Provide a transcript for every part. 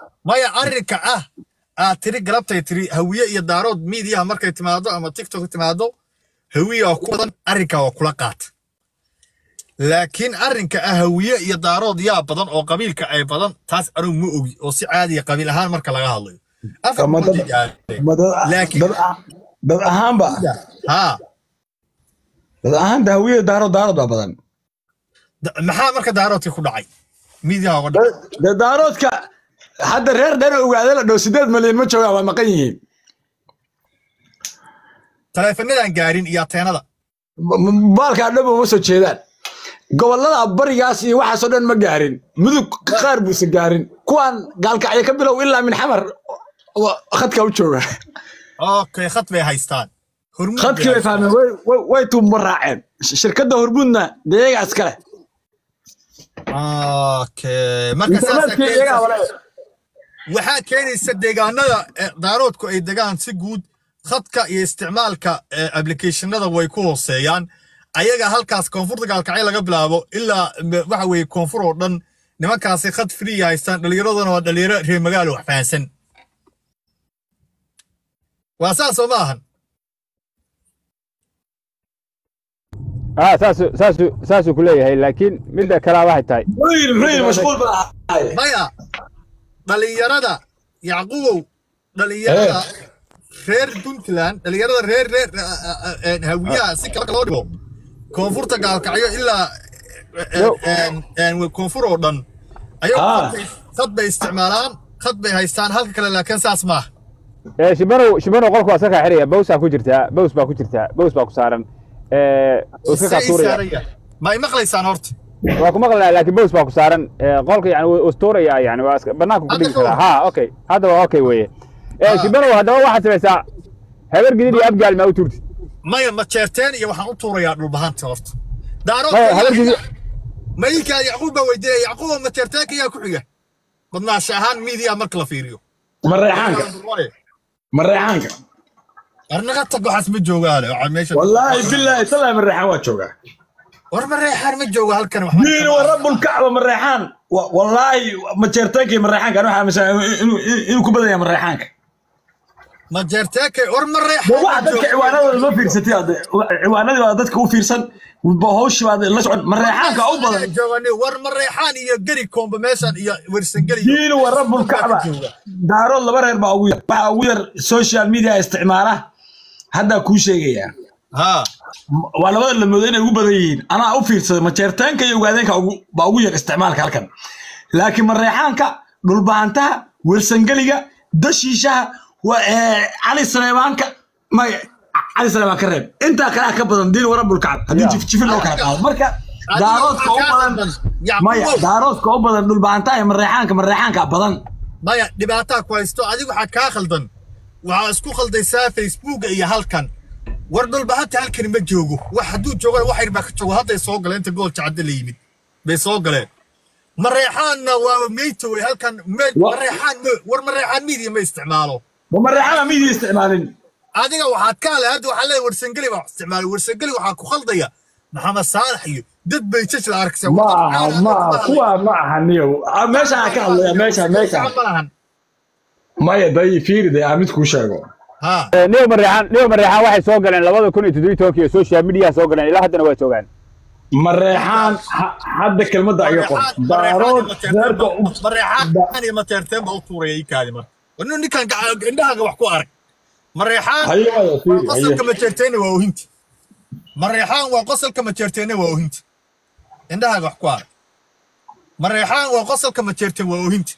maya arrinka ah aad tiri galabtay tiri hawiye iyo daarood miidiyaha markay timaado ama tiktok timaado hawiye waa ku badan arrinka waa kula qaata laakiin arrinka ah hawiye iyo daarood yaa badan oo qabiilka ay badan taas anugu ma ogi oo si caadiya qabiil ahaan marka laga hadlayo afar Ma dad- boqol gaartay. ma dad Laakiin- dad ah- dad ahaanba haa dad ahaanta hawiye daaro daarood baa badan da- maxaa marka daaroodkii ku dhacay miidiyaha uga dhacay dee daaroodka hadda reer dhan ogaade la dhow sideed malyan ma joogaan waa maqan yihiin taleefanadan gaarin iyo ateenada M- m- baalkaa dhan uma soo jeedaan gobollada barigaas iyo waxaasoo dhan ma gaarin mudug qaar buusan gaarin kuwaan gaalkacyo ka bilow ilaa min xamar wa- khadka u jooga okay khad bay haystaan hormuud bay khadkii bay haystaan. fahmeen way- way- way tuuma raaceen Sh- shirkadda hormuudna dee iyagaa iska leh okay marka saasay internetkii iyagaa keenaysa- wale waxaa keenaysa deegaanada eh, daaroodku ay degaan si guud khadka iyo isticmaalka eh, applicationada way ku hooseeyaan ayaga halkaas koonfurta gaalkacyo laga bilaabo ilaa m- waxa weeye koonfur oo dhan nimankaasi khad free haystaan dhallinyaraduna waa dhalinyaro reer magaalo wax fahansan waa saas oo ma ahan ah saasu saasu saasuu ku leeyahay laakiin midda kalaa waxay tahay muxuu yidhi muxuu yidhi mashquul baa ahaay maya dhalinyarada yacqubow dhalinyarada reer puntland dhalinyarada reer reer eh, eh, hawiyaha si kale loo dhigo koonfurta gaalkacyo ilaa eh, Yo. eh, eh, koonfur oo dhan ayagu Ah. khad bay- khad bay isticmaalaan khad bay haystaan halka kale laakiin saas maaha Eh, shibanow shibanow qolku waa iska kaa xiraya bawsaa ku jirtaa baws baa ku jirtaa baws baa ku saaran Eh, wuu iska kaa Say tuuraya saaraya. ma ay maqlaysaan horta waa ku maqlaya laakiin baws baa ku saaran Eh, qolka yani wuu istuuraya yani waa iska banaanka ku Hadda dhigi ka karaa war. ha okay hadda waa okay weeye Eh, Ah. shibanow haddaba waxaad samaysaa habar gidid iyo abgaal maa u tuurtid maya ma jeerteen iyo waxaan u tuurayaa dhulbahanta horta daarood Maya, habar gidid mayinkaa yacquub baa weydiinaya yacquuba ma jeerteenka yaa ku xiga badnaasha ahaan miidiya marka la fiiriyo mareexaanka mareexaanka arnaga tag waxaas ma joogaale waxaa meesha wallaahi bilaahi talaahi mareexaan waa joogaa war ma reexaan ma jooga halkan waxba diin wa rabbulkacba mareexaan Wa- wallaahi majeertaankii mareexaanka anu waxaa aaminsan inuu inuu ku badan yahay mareexaanka ma jeerteekay war ma Ma reexaan waxa dadka ciwaanadooda ma fiirsatay hadde ciwaanadii waa dadka u fiirsan ba hawshii baa la socon mareexaanka u badan joogani war ma reexaan iyo geri koomba meeshan iyo wersangeli diin wa rabbulkacba daarood laba reer baa ugu yar waxaa ugu yar social media isticmaala haddaa kuu sheegayaa ha waa labada lamoodo inay ugu badan yihiin anaa u fiirsaday majeertaanka iyo ogaadeenka ugu- baa ugu yar isticmaalka halkan laakiin mareexaanka dhulbahantaha wersangeliga dashiishaha wa- ee, cali saleebaanka may cali saleebaan ka reeb intaa kalea ka badan diin warabulkacab haddii Ya. jifjifin loo kala qaado marka Adiga daaroodka u waxaa kaa badan qaldan. Yacquub. maya daaroodka u badan dhulbahantaha iyo mareexaanka mareexaanka badan maya dhibaataa ku haysto adigu waxaa kaa khaldan waxaa isku khaldaysaa facebooka iyo halkan war dhulbahanta halkani ma joogo wax hadduu joogana wax yar baa ka joogo hadday soo galeen inta gool jacadda la yimid bay soo galeen mareexaanna waa meyta wey halkan me- Wa- mareexaan ma- war mareexaan midiya ma isticmaalo ma mareexana miidii isticmaalin adiga waxaad ka hadlay hadda waxaa leeyahay warsangeli baa wax isticmaalay warsangeli waxaa ku khaldaya maxamed saalax iyo dad bay jaj la arkaysa ma aha ma aha kuwa ma aha niyow Ah, meeshaan ka hadlaya meeshaan meeshaan malahan maya day fiiri day aa mid kuu sheego ha Eh, niyo mareexaan niyo mareexaan waxay soo galeen labada kun iyo toddobiyi tobankii social media soo galeen ilaa haddana waa joogaan mareexaan ha- hadda kelmadda iga qor daarood reerka u- mareexaan iyo mateerteen baa u tuuraya ii kaadi marka warnu ninkan gaca- indhahaaga wax ku arag mareexaan haye waya waa fiiri haye qosolka majeerteena waa ohinti mareexaan waa qosolka majeerteena waa ohinti indhahaaga wax ku arag mareexaan waa qosolka majeerteen waa ohinti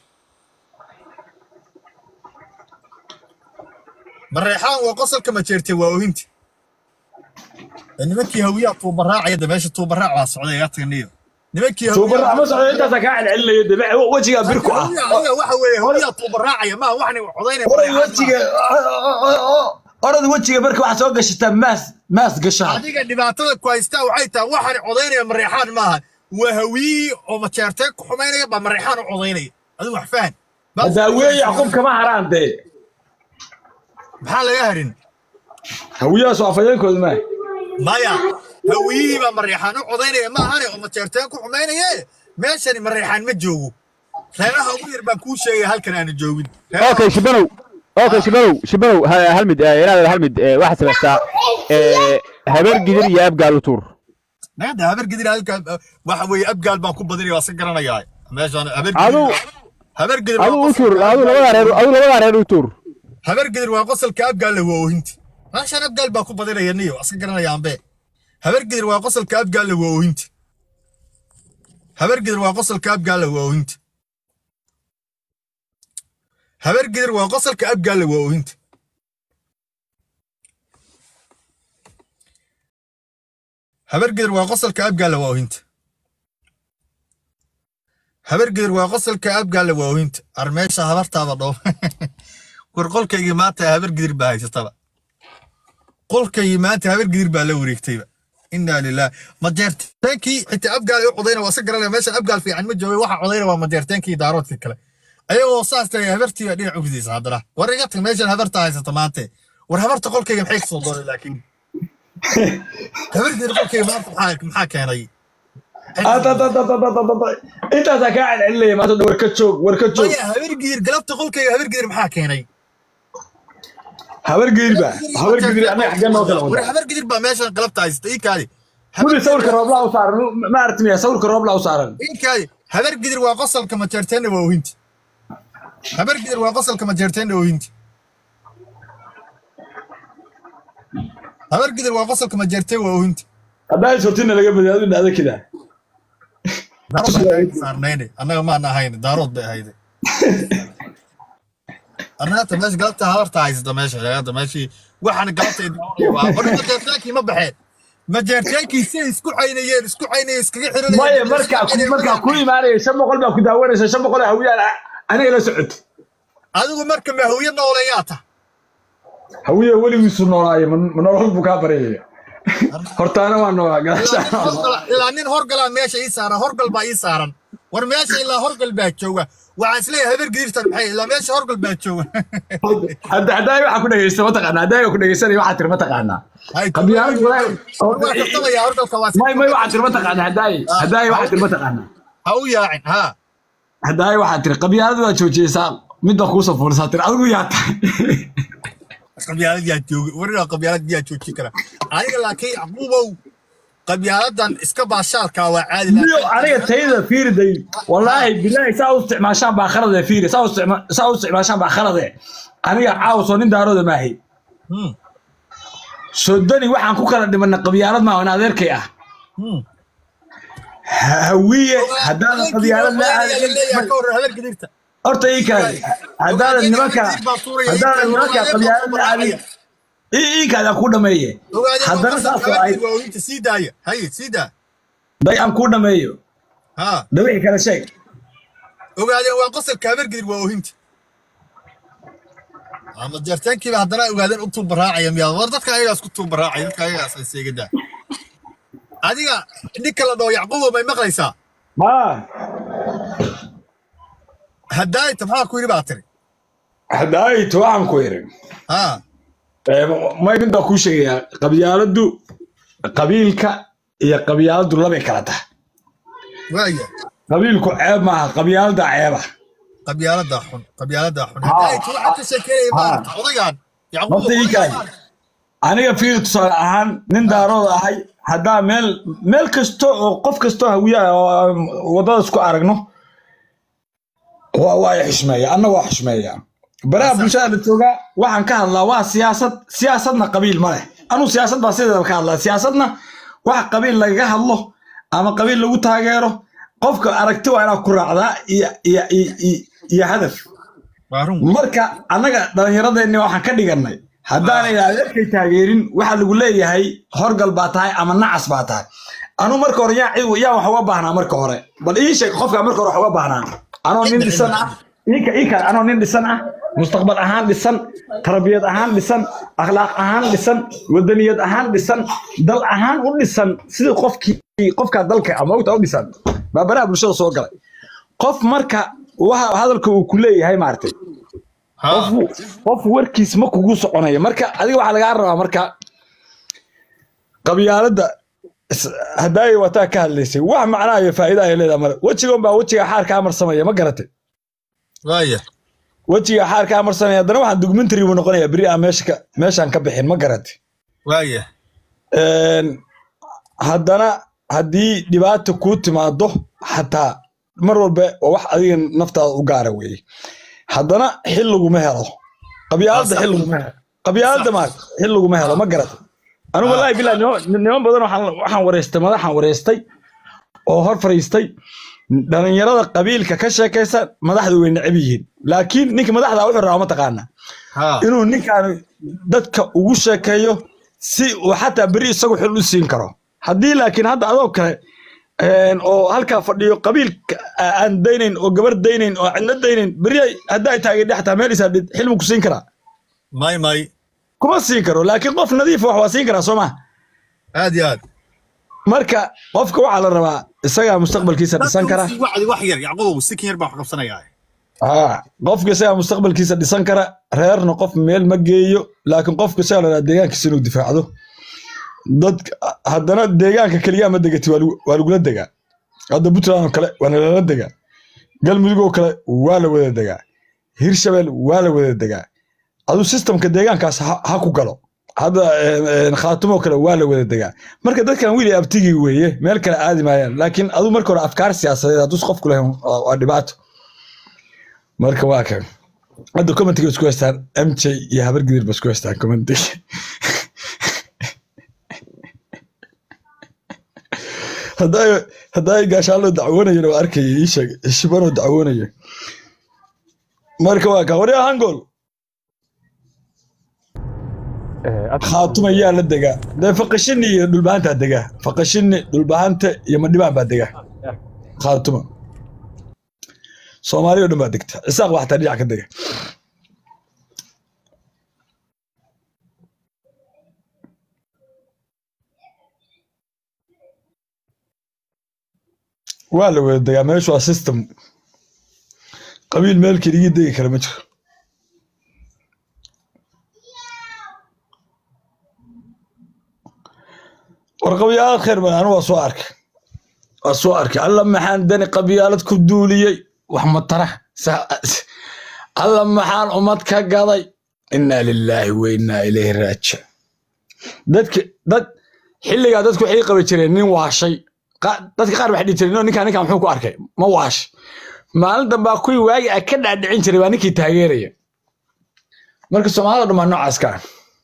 mareexaan waa qosolka majeerteen waa ohinti nimankii hawiyaa tuubaraacaya da meesha tuubaraac baa socday iga taganiyo nimankii tuubarra ma socdo intaasaa kaa celcelinayo de wejigaa bir ku ah Hawiyaa- waxa weeye hawiyaa tuubaraacaya maa waxni codaynaya orad mareexaan wejiga orad wejiga marka waxaa soo gashataa maas maas gashaa adiga dhibaatada ku haystaa waxay tahay waxaan codaynaya mareexaan maaha waa hawiyi oo majeerteen ku xumaynaya baa mareexaan u codaynaya adigu wax fahan hadaawiye yacquub kama haraan dee maxaa laga harin hawiyahaas waa afayeenkooda maa maya hawiyihii baa mareexaan u codaynaya maahane oo majeerteen ku xumaynaye meeshani mareexaan ma joogo reeraha ugu yar baan kuu sheegaya halkan aana joogin Reeraha- okay shibanow okay shibanow shibanow ha- hal mid eh, inaad hal mid eh, waxaad samaysaa eh, habeer gidir iyo abgaal u tuur nagada habar gidir halkan waxa weeye abgaal baan ku badinaya waa iska garanayaa meeshaan habar Adu- habar gidir adu u tuur adu labadaa reer adu labadaa reer u tuur habar gidir waa qosolka abgaal la waa oohinti meeshaan abgaal baan ku badinaya niyo waa iska garanaya ambe habar gidir waa qosolka abgaal la waa oohinti habar gidir waa qosolka abgaal la waa oohinti habar gidir waa qosolka abgaal la waa oohinti habar gidir waa qosolka abgaal la waa oohinti habar gidir waa qosolka abgaal la waa oohinti armeesha habartaaba dhoo war qolkaygii maanta habar gidir baa haysataba qolkaygii maanta habar gidir baa la wareegtayba inaa lilah majeerteenkii xitaa abgaal ay u codayna waa iska garanaya meeshan abgaal fiican ma jooga waxa codayna waa majeerteenkii daaroodkii kale ayagoo saas tagay habartii baa dhinac u ridaysa haddana war iga tag meeshan habarta haysata maante war habarta qolkayga maxay kasoo doonay laakiin habar gidir qolkayga maanta maxaa maxaa keenay intaasaa kaa celcelinaya maanta war ka joog war ka joog maya habar gidir galabta qolkayga habar gidir maxaa keenay habar geeri baa habar geeri anaga xaggee noo kala war wadaa habar gidir baa meeshan galabta haysata ii kaadi wili sawirka rooblaa u saaran ma aragti miya sawirka rooblaa u saaran inkaadi habar gidir waa qosolka majeerteena waa oohinti habar gidir waa qosolka majeerteena oohinti habar gidir waa qosolka majeerteen waa oohinti haddaa isortina laga badiy adu dhacda kidaa saarnayne annaga maana ahayne daarood bay ahayde arnaata meesha galabta habarta haysata meesha hadda meeshii waxaana galabta war majeerteenkii ma baxeen majeerteenkii si isku caynayeen isku caynayeen iskaga xiranayeen maya markaa ku- markaa ku imaanaya shan boqol baa ku daawanaysa shan boqol hawiyaan aniga la socota adigu marka mahawiye nooleeyaa ta hawiya weligiisu noolaayo ma ma nolol buu kaa baryaya hortaana waa noolaa gadaashaa ilaa nin horgalaa meesha ii saaran horgal baa ii saaran war meesha ilaa horgal baa jooga waxaan isleeyahay habar gidirtan maxay ilaa meesha horgal baa jooga hadda haddaay waxaa ku dhegeysta mataqaanaa haddaay ku dhegeysanaya waxaa tiri mataqaanaa qabyaalad waa walaahi kastamaya horgalka waa may may waxaa tiri mataqaanaa haddaay haddaay waxaa tiri mataqaanaa ha u yaacin ha haddaay waxaa tiri qabyaalad waa joojiyeysaa midda kuusoo fuurisaa tiri adigu yaa tahay qabyaalad yaa jooga warina qabyaalad yaa joojin kara aniga laakiin yacquubow qabyaaladan iska baashaalka waa caadi niyo aniga tayada fiiriday wallaahi bilaahi saa u isticmaashaan baa khalade fiiri saa u isticma- saa u isticmaashaan baa khalade aniga caawsoo nin daarooda maahay Hmm, sodani waxaan ku kala dhimanay qabyaalad maa in adeerkay ah hmm. hawiye haddaadan qabyaalad la leeyahay aadin ka hor habar gidirta horta ii kaadi haddaadan nimanka haddaadan nimanka qabyaalad la aadin ii ii kaadi aan kuu dhameeye haddana saasoo ahayd waainta sii daaya haye sii daa day aan kuu dhameeyo ha dhawixi kala sheeg ogaadeen waa qosolka habargidir waa oohinta ama jeertaankiiba haddana ogaadeen u tuubaraacaya miyaa war dadka ayagaas ku tuubaraacaya dadka ayagaas ay seegadaa adiga ninka la dhaho yacquubo may maqlaysaa maa haddaayta maxaa ku yidhi baa tiri haddaayto waxaan ku irin ha may mid baa kuu sheegayaa qabyaaladdu qabiilka iyo qabyaaladdu labay kala tahay waaya qabiilku ceeb maaha qabyaalada ceeba qabyaalada xun qabyaalada xun haddaayta waxaa ka sheekeynaya maarata odagaan yacquubo Horta ii kaadi. aniga fiir tusaale ahaan nin daarooda ahay haddaa meel meel kasta oo qof kastoo hawiya ah oo aan waddada isku aragno waa waa i xushmeeya anna waa xushmeeya baraha bulshada la joogaa waxaan ka hadlaa waa siyaasad siyaasadna qabiil ma leh anuu siyaasad baa sideeda ka hadlaa siyaasadna wax qabiil lagaga hadlo ama qabiil lagu taageero qofka aragti waa inaad ku raacdaa iyo iyo iyo iyo- iyo hadaf waa run marka annaga dhallinyaradeenni waxaan ka dhigannay haddaanay adeerkay taageerin waxaa lagu leeyahay horgal baa tahay ama nacas baa tahay anuu marka hore yaa yaa wax uga baahnaa marka hore bal ii sheeg qofka marka hore wax uga baahnaa anoo nin dhisan ah iika iika anoo nin dhisan ah mustaqbal ahaan dhisan tarbiyad ahaan dhisan akhlaaq ahaan dhisan wadaniyad ahaan dhisan dal ahaan u dhisan sidii qofkii qofkaa dalka ama ogta u dhisan baa baraha bulshada soo galay qof marka waxa hadalka uu ku leeyahay maartay ha qof qof warkiis ma kugu soconayo marka adiga waxaa lagaa rabaa marka qabyaaladda is- haddaay wataa ka hadlaysay wax macnaa iyo faa'iida ay leedahay male wejigan baa wejiga xaarkaa marsamaya ma garatay waaya wejiga xaarkaa marsanaya haddana waxaan documentary buu noqonayaa beri aan meesha ka- meeshaan ka bixin ma garati waaya Een, haddana haddii dhibaata kuu timaado xataa mar walba waa wax adiga naftaada u gaara weeye haddana xil laguma helo qabyaaladda Sax. xil laguma helo qabyaaladda ma xil laguma helo ma garata anigu wallaahi bilahi niman niman badan waxaan waxaan wareystay madaxaan wareystay oo hor fariistay dhalinyarada qabiilka ka sheekaysa madaxdu way necab yihiin laakiin ninka madaxda wuxuu rabaa ma taqaanaa ha inuu ninkaan dadka ugu sheekeeyo si uu xataa beri isagu xil u siin karo haddii laakiin hadda adoo kale een, oo halkaa fadhiyo qabiilka a- aan daynayn oo gabar daynayn oo cidna daynayn beri ay- hadday taagedhe xataa meel isaa xil mu ku siin karaa may may kuma siin karo laakiin qof nadiif wax waa siin karaa soo ma aad iyo aad marka qofka waxaa la rabaa isagaa mustaqbalkiisa dhisan kara wacdi wax yar yacqubow sikin yar baa wax qabsanayaa aa qofka isagaa mustaqbalkiisa dhisan kara reerna qof meel ma geeyo laakiin qofka isagaa la rabaa deegaankiisa inuu difaacdo dadka haddana deegaanka keliya ma degati waa lagu- waa lagula degaa hadda puntland oo kale waa nalala degaa galmudug oo kale waa la wada degaa hirshabeel waa la wada degaa adu sistamka deegaankaas ha ha ku galo hadda een, een, khaatumo oo kale waa la wada degaa marka dadkan wiil iyo abtigii weeye meel kale aadi maayaan laakiin adu marka hore afkaar siyaasadeed hadduu qofku lahayn waa waa dhibaato marka waa kan hadda commentiga isku haystaan mj iyo habar gidir ba isku haystaan commentiga hadday hadday gaashaalo dacwoonayeen oo arkaya ii sheeg shibanoo dacwoonaya marka waa kan waryaa hangol khaatuma yaa la degaa dee faqashini iyo dhulbahantaa degaa faqashini dhulbahanta iyo madhibaan baa degaa khaatuma soomaali oo dhan baa degta cisaaq baa xataa dhinac ka dega waa la wada degaa meeshu waa system qabiil meel keligii degi kara ma jiro war qabyaalad khayr badan anu waa soo arkay waa soo arkay alla maxaan dani qabyaalad ku duuliyey wax matara Sa- alla maxaan ummad ka gaday inaa lilaahi wa inaa ilayhi raajic dadki dad xilligaa dadku waxay qabi jireen nin waashay Qa- dadka qaar waxay dhihi jireen "No, ninkaan ninkaan muxuu ku arkay ma waash maalin dambaa kuwii waagi a ka dhaadhicin jiray baa ninkii taageeraya marka soomaalida dhan baa noocaas ka ah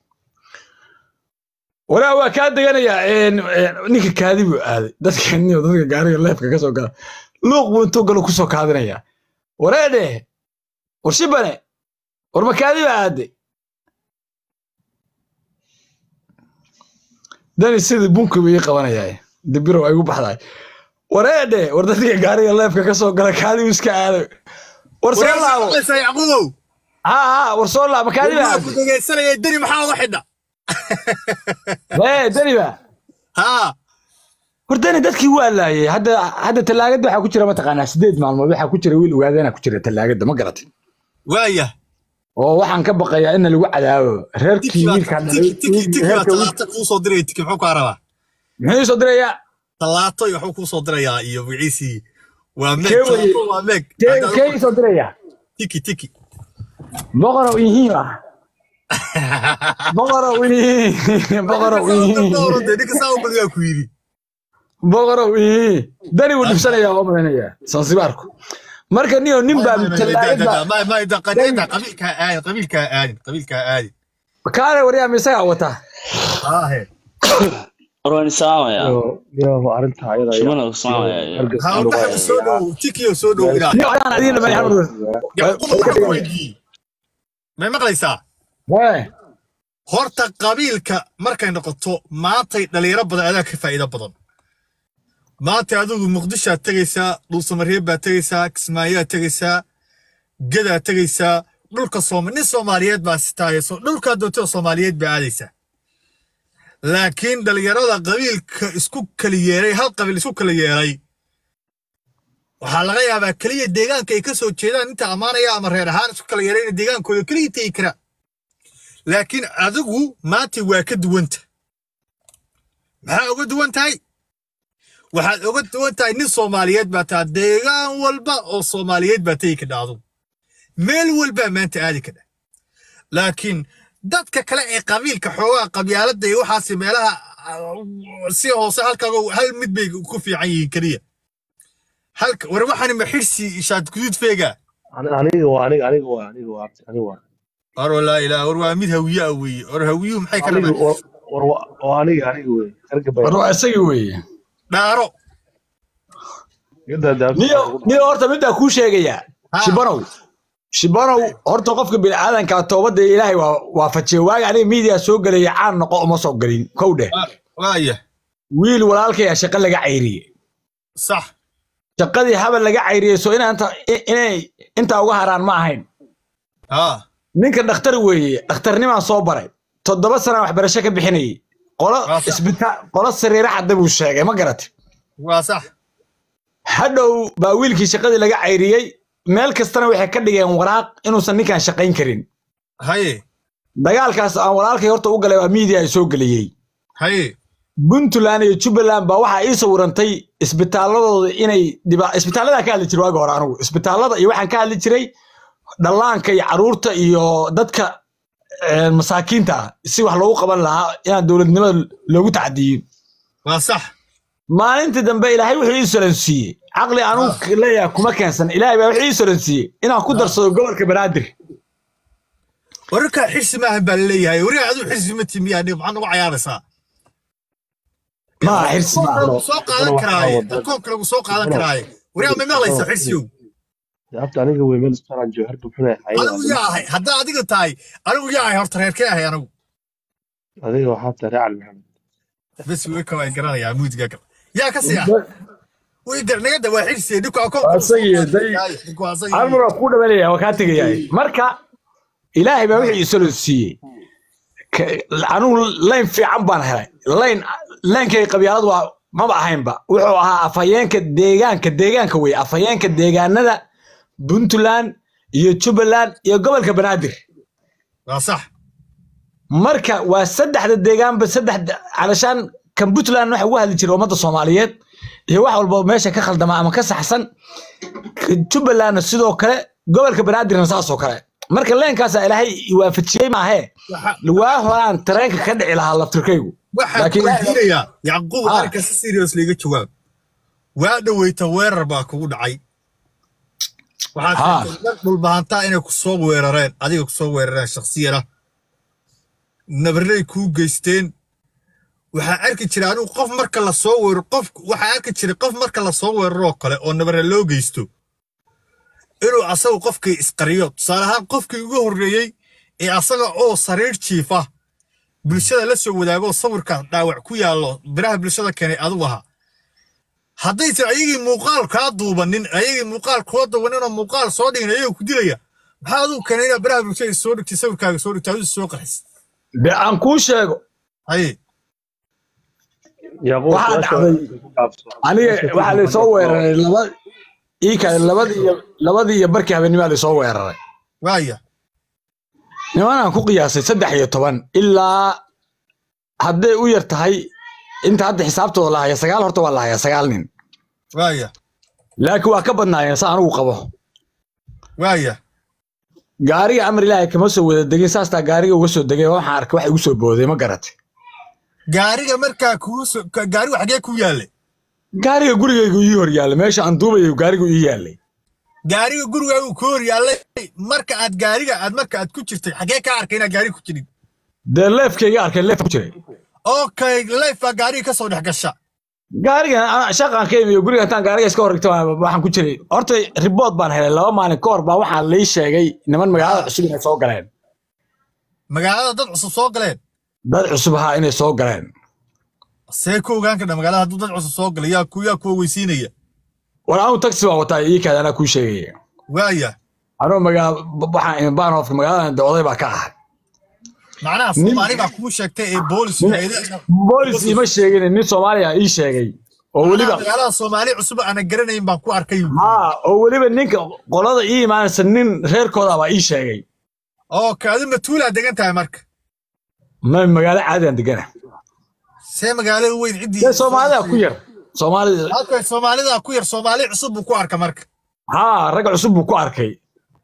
walaa waa kaa deganayaa een, een, ninka kaadi buu aaday dadka niyo dadka gaariga leefka ka soo gala luuq buu intuu galo kusoo kaadinayaa wareedhe war shibane war ma kaadi baa aaday dani sidii bunki buu ii qabanayaa dibiro waa igu baxdaay wareedhe war dadka gaariga leefka ka soo gala kaadi buu iska aaday war soo laabo yacqubow haa haa war soo laabo kaadi baa waa ku aaday dhegaysanaya deni maxaa uga xidha ee dani baa haa war dani dadkii waa laayay hadda hadda talaagada waxaa ku jira mataqaanaa sideed maalmood waxaa ku jira wiil ogaadana ku jira talaagada ma garatay waaya oo waxaan ka baqayaa in lagu cadaabo reerkii tiki baa wiilkaan tiki tiki tiki baa reerka wiil- talaata kuu soo diraya tiki muxuu kaa rabaa muxuu soo dirayaa talaato iyo waxuu kuu soo dirayaa iyo wiciisii waa meeg Kee weye? talaato waa meeg Kee- kee soo dirayaa tiki tiki boqorow ihiin ah boqorow ihiin boqorow ihiin dee ninka saa u badiyaa ku yidhi boqorow ihiin dani wuu dhibsanayaa oo malaynayaa sansibaarku marka niyo nin baa talaagada qabiilkaa aadin qabiilkaa aadin qabiilkaa aadin kaale waryaa ma isagaa wataa aahe Orwani saamaya. ilaahu arrinta ayada Shimana u saamaya. ha udhaxa soo dhow tikiyo soo dhow ilaa niyo adaan adiin lamay xamud yacquub waxaan ku weydiiyey may maqlaysaa Hee, horta qabiilka markay noqoto maantay dhalinyaro badan adaa ka faa'iido badan maanta adigu muqdishoaad tegaysaa dhuusamareeb baad tegaysaa kismaayoaad tegaysaa gadaad tegaysaa dhulka sooma nin soomaaliyeed baa sitaayso dhulkaa doontada soomaaliyeed baa aadaysaa laakiin dhalinyarada qabiilka isku kala yeelay hal qabiil isku kala yeelay waxaa laga yaabaa keliya deegaanka ay ka soo jeedaan inta ammaanaya ama reer ahaan isku kala yeelay inay deegaankooda keliya tegi karaa laakiin adigu maanta waa ka duwanta maxaa uga duwan tahay waxaad uga duwan tahay nin soomaaliyeed baa taa deegaan walba oo soomaaliyeed baa tegi ka dhacdo meel walbaa maanta aadi kadha laakiin dadka kale ee qabiilka xoogaa qabyaaladda iyo waxaasi meelaha ah, si hoose halkaago hal mid bay ku fiican yihiin keliya halka war waxani ma xirsi shaad guduud feega Ani- aniga waa aniga aniga waa aniga waa aniga waa war walaa ilaa war waa mid hawiye ah weeye war hawiyuhu maxay kala aniga war war waa- waa aniga aniga wey erga bay war waa isagii weeye dhaaro gada daabta niyo niyo horta middaa kuu sheegayaa Ha. shibanow shibanow horta qofka bini'aadanka toobadda ilaahay waa waafajiya waaga aniga miidiya soo gelaya caan noqo uma soo gelin kow dheh waaya wiil walaalkaya shaqo laga cayriyey sax shaqadii habal laga cayriyey soo inaanta i- inay intaa uga haraan ma ahayn haa ninka dhakhtar weeye dhakhtarnimaan soo baray toddoba sana waxbarasho ka bixinayay qolo Waa sax. isbitaal qolo sariiro cadda buu sheegay ma garati waa sax hadhow baa wiilkii shaqadii laga cayriyey meel kastana waxay ka dhigeen waraaq inuusan ninkan shaqayn karin haye dagaalkaas aan walaalkay horta u galay waa miidiya ay soo geliyey haye puntland iyo jubbaland baa waxaa ii sawirantay isbitaaladooda inay dhiba isbitaaladaa ka hadli jiray waagi hore anigu isbitaalada iyo waxaan ka hadli jiray dhallaanka iyo caruurta iyo dadka eh, masaakiinta ah si wax loogu qaban lahaa inaan dowladnimada loogu tacadiyin waa sax maalintii dambe ilaahay wuxuu ii solansiiyey caqli anugu leeyahay kuma keensan ilaahay baa wuxuu ii solansiiyey inaan ku darsado gobolka banaadir wararkaa xirsi maahan baa laleeyahay wariga aduu xirsi ma timi aniga maxaad nagu cayaaraysaa maaha xirsi maaha lagu soo qaadan karaaye akoonka lagu soo qaadan karaaye wariga ma maqlaysa xirsiyow daabta aniga wey meel istaraan joogo harba xunay anigu yaa ahay haddaa adiga tahay anigu yaa ahay horta reerkee ahay anigu adiga waxaa tahay reecal maxamed bes way kawaa garanayaa muudiga gal yaa ka sii ah way gar naga dawaa xirsi dhibka akoonka Waa isagii, day- almar waa kuu dhamanaya waa kaa tegayahay marka ilaahay baa wixii isolo siiyey Ka- anugu layn fiican baan helay layn laynkay qabyaalad waa maba ahaynba wuxuu ahaa afhayeenka deegaanka deegaanka wey afhayeenka deegaanada puntland iyo jubbaland iyo gobolka banaadir waa sax marka waa saddexda deegaanba saddex calashaan kan puntland waxa ugu hadli jiray ummadda soomaaliyeed iyo wax walba meesha ka khaldama ama ka saxsan Ka jubbalandna sidoo kale gobolka banaadirna saasoo kale marka leenkaasa ilaahay i waafajiyey maahee Waxa- waa horaan tareenka ka dhici lahaa laftirkaygu waxaan Laakiin- weydiinayaa yacquub Ah. arrinka si serious liiga jawaab waa dhaweyta weerar baa kugu dhacay waxaad Ah. sheegtay dad dhulbahantaa inay ku soo weerareen adiga ku soo weerareen shakhsiyana nabarray kuu geysteen waxaa arki jira anigu qof marka la soo weeraro qof waxaa arki jiray qof marka la soo weeraroo kale oo nabarre loo geysto inuu asagu qofkii isqariyo tusaale ahaan qofkii ugu horreeyey ee asaga oo sariir jiifa bulshada la soo wadaago sawirka dhaawac ku yaallo biraha bulshada keenay adigu ahaa haddaysan ayagii muuqaal kaa duubanin ayagii muuqaal kula duubanin oo muuqaal soo dhigin ayagoo ku dilaya maxaa adigu keenay inaad biraha bulshada soo dhigtay sawirkaaga soo dhigtay adigu soo qarxis de aan kuu sheego haye yaquub Waxaa su'aasha dhacday- ku gaabso. aniga Su'aasha ku waxaa laysoo gaabso. weeraray laba iika labadii iyo labadii iyo barkii habeennimaa laysoo weeraray waaya nimanaan ku qiyaasay saddex iyo toban ilaa hadday u yar tahay inta hadda xisaabtooda la haya sagaal horta waa la hayaa sagaal nin waaya laakiin waa ka badnaayeen sa anigu qabo waaya gaariga amar ilaahay kama soo wada degin saastaa gaariga uga soo degay waxaan arkay wax igu soo booday ma garatay gaariga markaa kuu soo ka- gaarigu xagee ku yaalle gaariga gurigaygu ii hor yaallay meesha aan duubayo gaarigu ii yaallay gaariga gurigaagu ku hor yaallay marka aad gaariga aad marka aad ku jirtay xagee kaa arkay inaad gaariga ku jirin dee leefkayga arkay leef ku jiray okay life baa gaariga ka soo dhex gasha gaarigan ana- shaqaan ka imiyo guriga intaan gaariga iska horrigta waxaan ku jiray horta ribood baan helay laba maalin ka hor baa waxaa lii sheegay niman magaalada cusub inay soo galeen magaalada dad cusub soo galeen dad cusub ahaa inay soo galeen see ku ogaan kadha magaalada hadduu dad cusub soo galay yaa ku yaa kuwa weysiinaya war anu taxi baan wataa ii kaada anaa kuu sheegaya waaya anuu magaa waxaan baanhofka magaalada de oday baa ka ahay macnaha Nin- soomaali baa kuu sheegtay ee boolis boolis ima sheegin nin soomaaliya ii sheegay oo weliba magaalada soomaali cusub aanan garanayn baan ku arkay haa oo weliba ninka qolada ii imaanaysa nin reerkooda baa ii sheegay okay adi matuulaa degan tahay marka ma magaalo caadiyan degana see magaalada weyn ciddii dee soomaalida ku yar soomaalida halka soomaalida ku yar soomaali cusub buu ku arka marka haa rag cusub buu ku arkay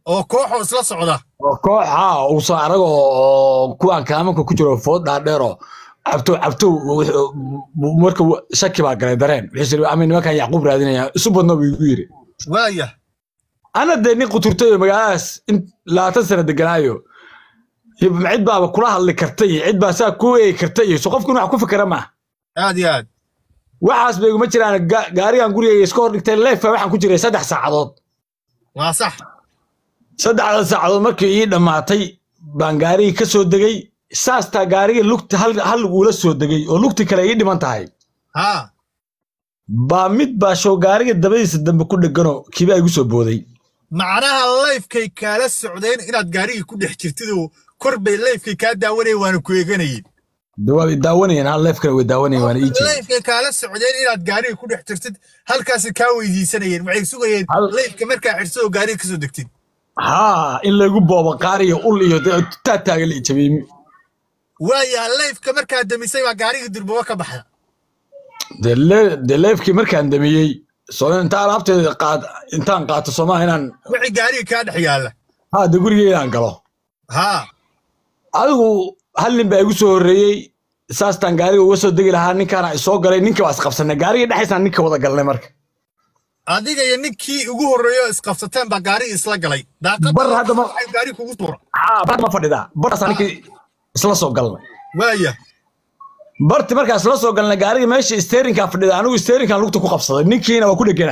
oo kooxoo isla socda oo kooxa uusan arag oo kuwaan kaamanka ku jiro food dhaadheer oo cabtow cabtow wuxuu- marka uu- shaki baa galay dareen wuxuu yiri ama nimankan yacquub raadinaya isu badno buu igu yiri waaya ana dee nin quturtay oo magaaladaas in labaatan sano deganaayo iyo cid baaba kula hadli karta iyo cid baa saa ku eegi karta iyo so qofku in wax ku fikira maaha aad iyo aad waxaas bay iguma jiraan ga- gaarigan gurigayga iska hor dhigtay leefa waxaan ku jiray saddex saacadood waa sax saddexda saacadood markii ii dhammaatay baan gaarigii ka soo degay saastaa gaariga lugta hal hal uula soo degay oo lugti kale ii dhiman tahay haa baa mid baa show gaariga dabadiisa dambe ku dheganoo kiibaa igu soo booday macnaha layfkay kaala socdeen inaad gaarigii ku dhex jirtid oo kor bay layfkay kaa daawanayeen waana ku eeganayeen de waa daawanayeen hal leefkana way daawanayeen waana ii jeedeen layfkay kaala socdeen inaad gaarigii ku dhex jirtid halkaasi kaa weydiisanayeen waxay sugayeen Hal- layfka markaa xidhso oo gaariga kasoo degtid haa in laygu boobo qaar iyo ul iyo dee taa taaga la ijabiyey waaya layfka markaa demisay baa gaarigii durbobo ka baxda dee le- dee leefkii markaan damiyey soo inta alaabteeda qaad intaan qaato soomaa inaan wixii gaarigii kaa dhex yaalla haa dee gurigii inaan galo haa adigu hal nin baa igu soo horreeyey saastaan gaariga uga soo degi lahaa ninkaana isoo galay ninka waa isqabsanay gaariga dhexaysaan ninka wada galnay marka adiga iyo ninkii ugu horreeyo isqabsateen baa gaarigii isla galay daaqadda Bar hadda ma- waxay gaarigi kugu tuura haa bar ma fadhidaa bartaasaan ninkii isla soo galnay waaya barti markaas la soo galnay gaariga meesha steerinkaa fadhida anigu steerinkan lugta ku qabsaday ninkiina waa ku dhegana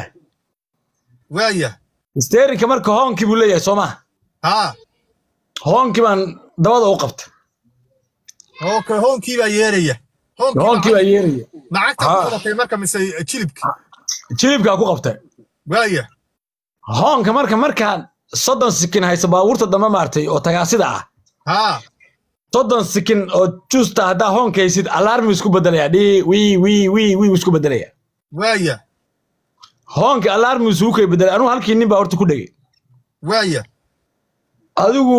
waaya steerinka marka hoonkii buu leeyahay soo maha haa hoonkii baan dabada u qabtay ok hoonkii baa yeeraya hoonkii baa yeeraya macagta Haa. ku qabatay marka mise jilibki jilibkaa ku qabtay waaya hoonka marka markaan soddon sikin haysa baabuurta dambe maartay oo tagaasida ah haa soddon sikin oo juusta haddaa hoonka haysid alarmi isku bedelaya dhii wii wii wii wii isku bedelaya waaya hoonka alarmi isugu kay bedelay anugu halkii nin baa horta ku dhegay waaya adigu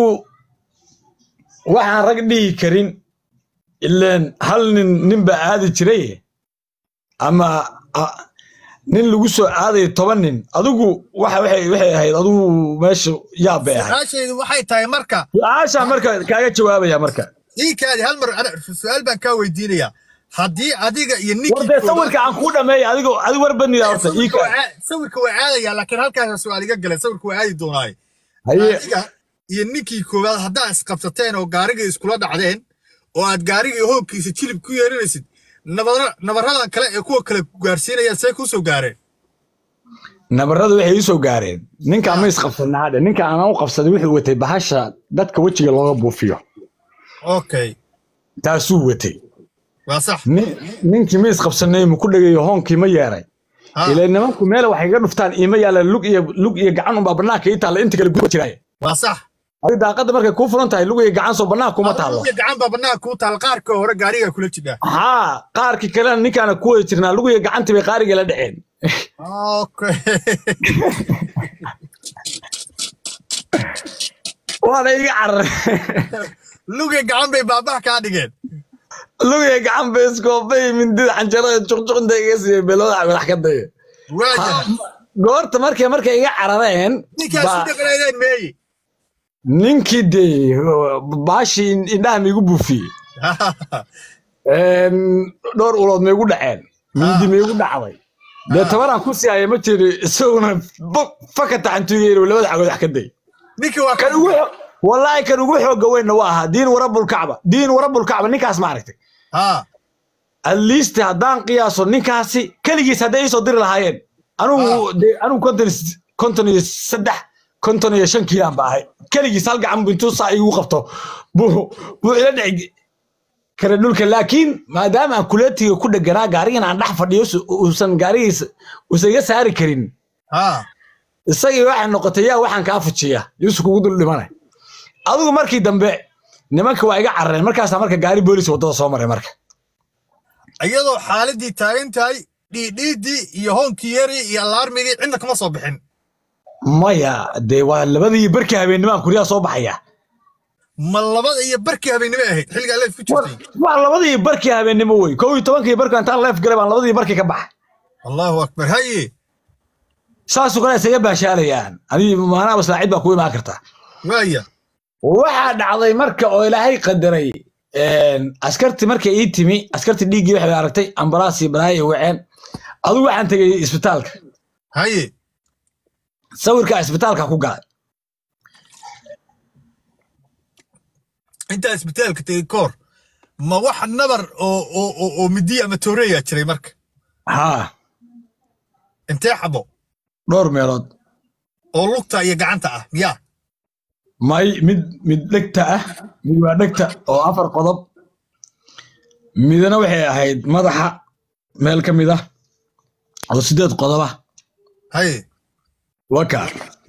waxaan rag dhihi karin ileen hal nin nin baa aadi jiray ama a- nin lagu soo aadayo toban nin adigu waxa waxay waxay ahayd adigu meesha yaab bay ahayd su-aashaydu waxay tahay marka su-aashaa marka kaaga jawaabaya marka ii kaadi hal mar ana su-aal baan kaa weydiinayaa haddii adiga iyo war ninkii dee koowaad- sawirka aan kuu dhameeya adigo adigu war badnida horta ii sawirka waa kaa caa- sawirka waa caadaya laakiin halkaasa su-aal iga galay sawirka waa aadi doonaaye haye adiga iyo ninkii koowaad haddaa isqabsateen oo gaarigii iskula dhacdeen oo aad gaarigii hoogkiisa jilib ku yeerinaysid nabara nabaradan kale ee kuwa kale ku gaarsiinayaan see kuu soo gaareen nabaradu waxay ii soo gaareen ninka ma isqabsanaa hadhe ninka aan u qabsaday wuxuu watay bahasha dadka wejiga looga buufiyo okay taasuu watay waa sax Nin- ninkii ma isqabsanay ma ku dhegayo hoonkii ma yeeray Ha, ilaa nimanku meel waxay ga dhuftaan iima yaala lug iyo lug iyo gacan unbaa banaanka ii taalla inta kale guba jiraaye waa sax adiga daaqadda markay kuu furan tahay lug iyo gacan soo banaanka kuma taallo Adiga gacan baa banaanka kuu taal qaarka hore gaariga kula jidhaa haa qaarkii kalena ninkaana ku wada jirnaa lug iyo gacantii bay qaarigii la dhaceen okay waana iga carar luga gacan bay baabaha kaa dhigeen lug iyo gacan bay iskoobay mindida canjarada juqjuqinta iga siiyey beelooda madax ka daya waaya goorta markay markay iga carareen ninkaas baa- u dhaqanaydeen meeyi ninkii dee baashii indhaha maigu buufiyey Een, dhowr ulood maigu dhaceen mindi maigu dhacday dee tabaraan ku sii haya ma jiri isaguna bo- fakata cantugeyn labada cagood wax ka day ninkii waa kan ugu xo- wallaahi kan ugu xooga weynna waa ahaa diin warabulkacba diin warabulkacba ninkaas maaragtay ha at least haddaan qiyaaso ninkaasi keligiis hadday iisoo diri lahaayeen anugu dee anugu konton is- konton iyo saddex konton iyo shan kiilaan ba ahay keligiis hal gacan bu intuu saa igu qabto buu buu ila dhici kara dhulka laakiin maadaama aan kuleetiga ku dheganaa gaarigan aan dhex fadhiyo su- uusan gaarigiisa uusan iga saari karin ha isagii waxay noqotay yaa waxaan kaa fujiya yuusuf kugu dul dhimanay adigu markii dambe nimanka waa iga carareen markaasaa marka gaari boolis waddada soo maray marka iyadoo xaaladii taagan tahay dhiidhiidii iyo hoonkii yari iyo alaarmigii cidna kama soo bixin maya dee waa labadii barkii habeennimaan kuryaha soo baxaya ma labada iyo barkii habeennimo ahayd xilligaa leef ku jirtay waa labadii barkii habeennimo wey kow iyo tobankii barkii intaan leef galay baan labadii barkii ka baxay allahu akbar haye saasoo kale isaga baashaalayaan adii maanaaba saacid baa ku imaan karta waaya waxaa dhacday marka oo ilaahay qadaray askarti markay ii timi askarti dhiiggii waxay aragtay ambalaasii balaaya waceen adigu waxaan tegey isbitaalka haye sawirka isbitaalka ku galay intaa isbitaalka tegey koor ma wax nabar oo oo oo oo midiya ama tooreeyaa jiray marka haa intee xabo dhowr meelood oo lugta iyo gacanta ah miyaa may mid mid dhegta ah mid waa dhegta oo afar qodob midna waxay ahayd madaxa meel ka mid ah oo sideed qodob ah haye waka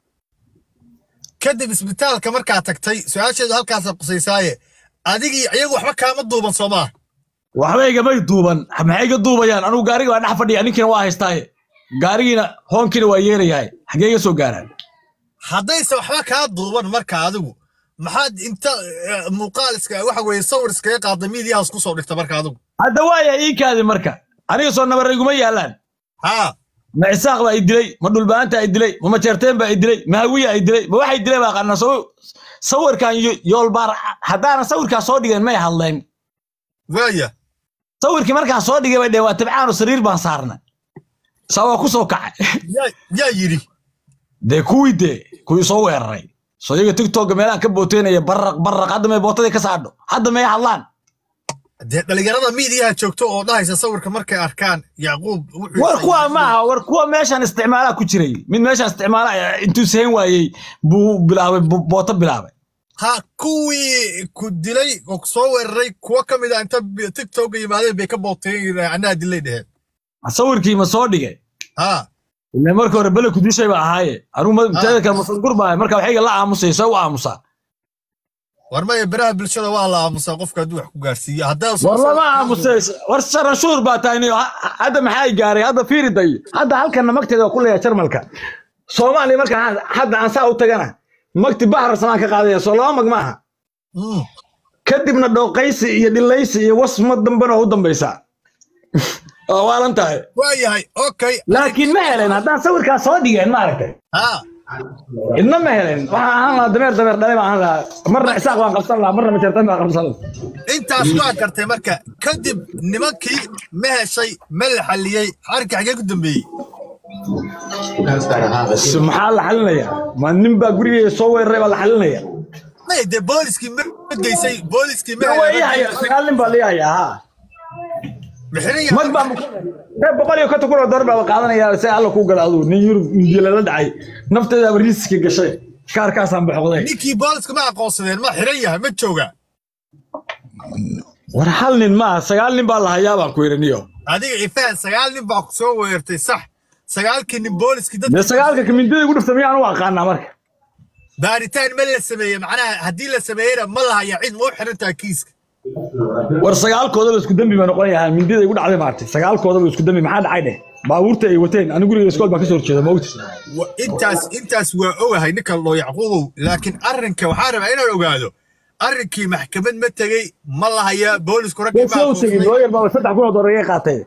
kadib isbitaalka markaa tagtay su-aasheedu halkaasa qusaysaaye adigii iyagu waxba kaama duuban soo maa waxba igamay duuban maxay iga duubayaan anugu gaariga waa dhex fadhiya ninkiina waa haystaaye gaarigiina hoonkiina waa yeerayahay xaggee iga soo gaaraan haddayse waxba kaa duuban marka adigu maxaad inta eh, muuqaal iska waxa weeye sawir iskaga qaada miidiyahaas ku soo dhigta marka adigu hadda waaya ii kaadi marka aniga soo nabar iguma yaalaan haa ma cisaaq baa i dilay ma dhulbaanta i dilay ma majeerteen baa i dilay ma hawiya i dilay ma waxay dilay baa qana sawirkan yo- yoolbaar haddaana sawirkaa soo dhigeen may hadleen waaya sawirkii markaa soo dhigay bay dheen waa tabcaano sariir baan saarna saa waa ku soo kacay yaa yaa yidhi dee kuwii dee kuwii soo weeraray soo iyaga tiktoka meelaha ka booteynaya baraq baraq hadda may bootadii ka saadho hadda may hadlaan dee dhalinyarada miidiyaha joogto oo dhahaysa sawirka markay arkaan yacquub wuxuu war kuwa maaha war kuwa meeshan isticmaalaa ku jiray mid meeshan isticmaala eh, intuu sehen waayey buu bilaabay bu- booto bilaabay ha kuwii ku dilay oo ku soo weeraray kuwa ka mid a inta bi- tiktoka yimaadeen bay ka booteen anaa dilay dheheen sawirkii ma soo dhigay ha ile marka hore bele kudishay ba ahaaye anigu ma- teeda kale masangur baa marka waxayga la aamusay soo u aamusaa war maya beraha bulshada waa la aamusaa qofka hadduu wax ku gaarsiiyo haddaa war lama aamusay war sharanshuur baa tahay niyo. Ha- ha- hadda maxay gaaray hadda fiiriday hadda halkanna magteeda waa ku leeyahay jarmalka soomaaliya marka ha- hadda aan saa u tagana magti bahar samaan ka qaadaya soo laba mag maaha Mm. kadibna dhooqaysi iyo dhilaysi iyo wasma dambena waa u dambaysaa waa waalan tahay waayahay okay laakiin ma helen haddaan sawirkaas soo dhigeen maaragtay ha idna ma helen waxaan ahaan lahaa dameer dameer dhalay baan ahaan lahaa marna isaaq baan qabsan lahaa marna majeertan baan qabsan lahaa intaas waa gartay marka kadib nimankii ma heshay ma la xalliyey xarka xagee ku dambeeyey S- maxaa la xalinayaa ma nin baa gurigeyga soo weeraray baa la xalinaya may dee booliskii ma ma geysay booliskii ma waa ii haya sagaal nin baa lii hayaa ha mixiriya mag baa ee boqol iyo konton kun oo dollar baa qaadanaya si alla kuu gala aduu nin yurub indiya lala dhacay nafteedaaba riiska gashay kaarkaasaan baxoqday ninkii booliska ma aqoonsadeen ma xiran yahay ma jooga war hal nin maaha sagaal nin baa la hayaa baan ku yidhi niyo adiga ifaan sagaal nin baa ku soo weerartay sax sagaalkii nin booliskii dee dadka sagaalka kamindada igu dhifta miyaan u aqaanaa marka baaritaan ma la sameeyey macnaha haddii la sameeyeyna ma la haya cid ma u xirantaa kiiska war sagaalkoodaba isku dembi ba noqon yahaa mindida igu dhacday maartay sagaalkoodaba isku dembi maxaa dhacay dheh baabuurta ay wateen anigu guriga iskool baan ka soo horjeeda ma ogti Wa- intaas intaas waa ogahay ninka loo yacquubow laakiin arrinka waxaa rabaa inaan ogaado arrinkii maxkamad ma tegey ma la hayaa boolisku raggii ma soo tegin aqoonsaday looyar baa saddex kun oo dollar iga qaatay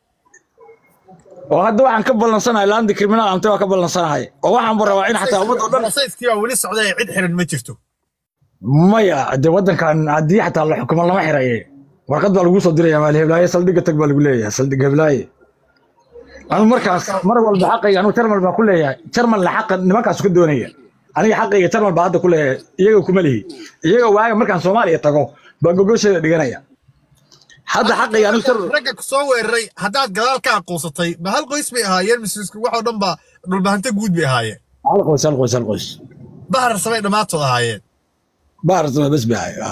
oo hadda waxaan ka ballansanahay laandi criminal amte waa ka ballansanahay oo waxaan bu rabaa in xataa ummadda oo dhan sayskii baa weli socday cid xiran ma jirto maya de waddankan haddii xataa la xukumo lama xiraye warqad baa lagu soo diraya maal heblaaye saldhigga tag baa lagu leeyahay saldhig heblaaye anu markaas mar walba xaqayga anu jarmal baa ku leeyahay jarmalna xaqa nimankaas ka doonaya aniga xaqayga jarmal baa hadda ku leeyahay iyaga kuma lihi iyaga waaga markaan soomaaliya tago baa gogosheeda dhiganaya hadda xaqayga anigu jarmal ragga ku soo weeraray haddaad gadaal ka aqoonsatay ma hal qoys bay ahaayeen mise waxoo dhan baa dhulbahante guud bay ahaayeen hal qoys hal qoys hal qoys bahar samay dhammaantood ahaayeen baarsama bes bay ahay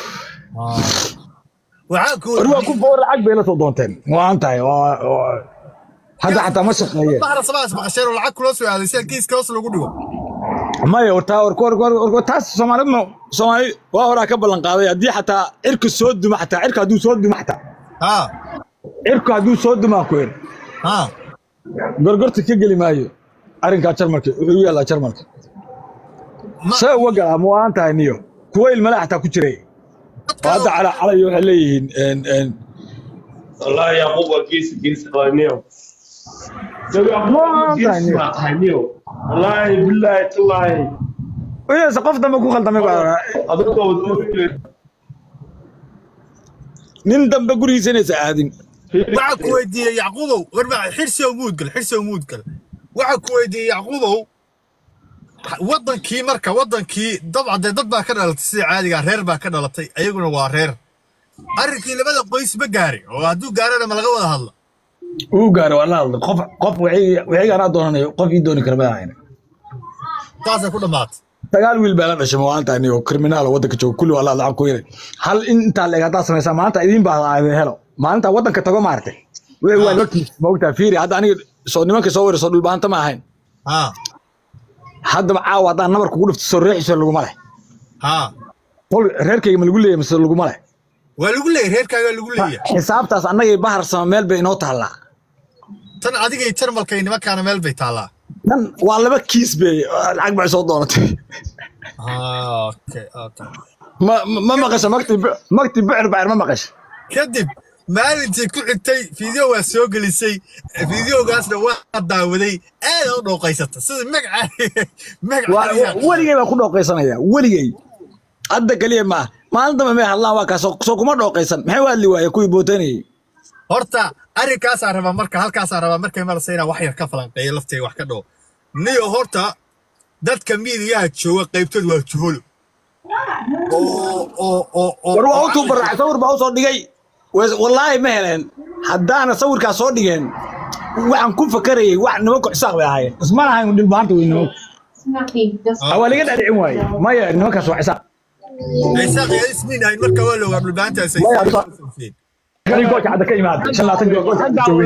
waxaa ku war waa ku boor lacag bay la soo doonteen waan tahay waa- waa- hadda xataa ma shaqeeyeen bahar samaas maqasheen oo lacag kula soo aaday si kiiska hoos lagu dhigo maya wartaa war war war war taas Soomaalidu ma Soomaali waa horaa ka ballan qaaday haddii xataa cirka soo duma xataa cirka hadduu soo duma xataa ha cirka hadduu soo dumaa ku yidhi ha gorgorta ka geli maayo arrinkaa jarmalka wuxuu u yaallaa jarmalka Ma- see uga galaa ma waan tahay niyo kuwa ilmale xataa ku jiray oo hadda cala calayo waxay leeyihiin en en والله يعقوب الكيس كيس قانيو wallaahi bilaahi tallaahi wiyase qof dambe ku khaldamay baa nin dambe gurigiisa inaysa aadin waxaa ku weydiiyey yacquubow warba xirsi oo muudgal xirsi oo muudgal waxaa ku weydiiyey yacquubow waddankii marka waddankii dabcan dee dad baa ka dhalatay sida caadiga reer baa ka dhalatay ayaguna waa reer arrinkii labada qoys ma gaari oo hadduu gaarana ma laga wada hadla uu gaaro waa la hadlay qof qof waxiga anaa doonanayo qof ii dooni kara ma ahayn saasay ku dhammaatay sagaal wiil baa la dhashay maanta anigo kriminaal waddanka jooga kulli waa la lacag ku yaray hal in intaa leeg haddaa samaysaa maanta idiin baa aadin helo maalinta waddanka tago maartay wixii waa logtiis maogtaa fiiri hadda aniga soo nimanka soo weerarso dhulbaanta ma ahayn haa haddaba caawa haddaan nabar kugu dhifto soo reexiso laguma leh haa qol reerkayga ma lagu leeyahay mise laguma leh waa lagu leeyahy reerkaagaa lagu leeyahay xisaabtaas annagay bahar sama meel bay inoo taallaa tan adigay jarmalka iyo nimankaana meel bay taallaa tan waa laba kiis bay lacag bay soo doonatay Ah, okay okay ma ma- ma maqasha makti makti bicir bacir ma maqasha kadib maalintii ku xigtay fiideo waa soo gelisay fiideogaasna waa daawaday aad u dhooqaysata sida magaca Waa- magaca weligay baa ku dhooqaysanaya weligay hadda keliya maaha maalin dambe may hadlaan waa kaas soo kuma dhooqaysan maxay u hadli waaye kuwii bootanayay horta arrinkaasaa rabaa marka halkaasaa rabaa markay marasa inaan wax yar ka falanqeeyo laftayga wax ka dhoo niyo horta dadka miidiyaha jooga qaybtood waa juholo oo oo oo oo war waa u tuubaracay sawir baa u soo dhigay Wa- wallaahi ma heleen haddaana sawirkaas soo dhigeen waxaan ku fakarayay wax nimanku xisaaq bay ahaayeen isma lahayn dhilbaanta wey nimanku Ah, waa laga dhadhicin waaye maya nimankaas waa xisaaq aysaaq iyo isniin ahayn marka waa loogaa dhulbaantaas Maya, xisaaq. kani gooja hadda ka imaada shan labaatan gool gooja hadda joogay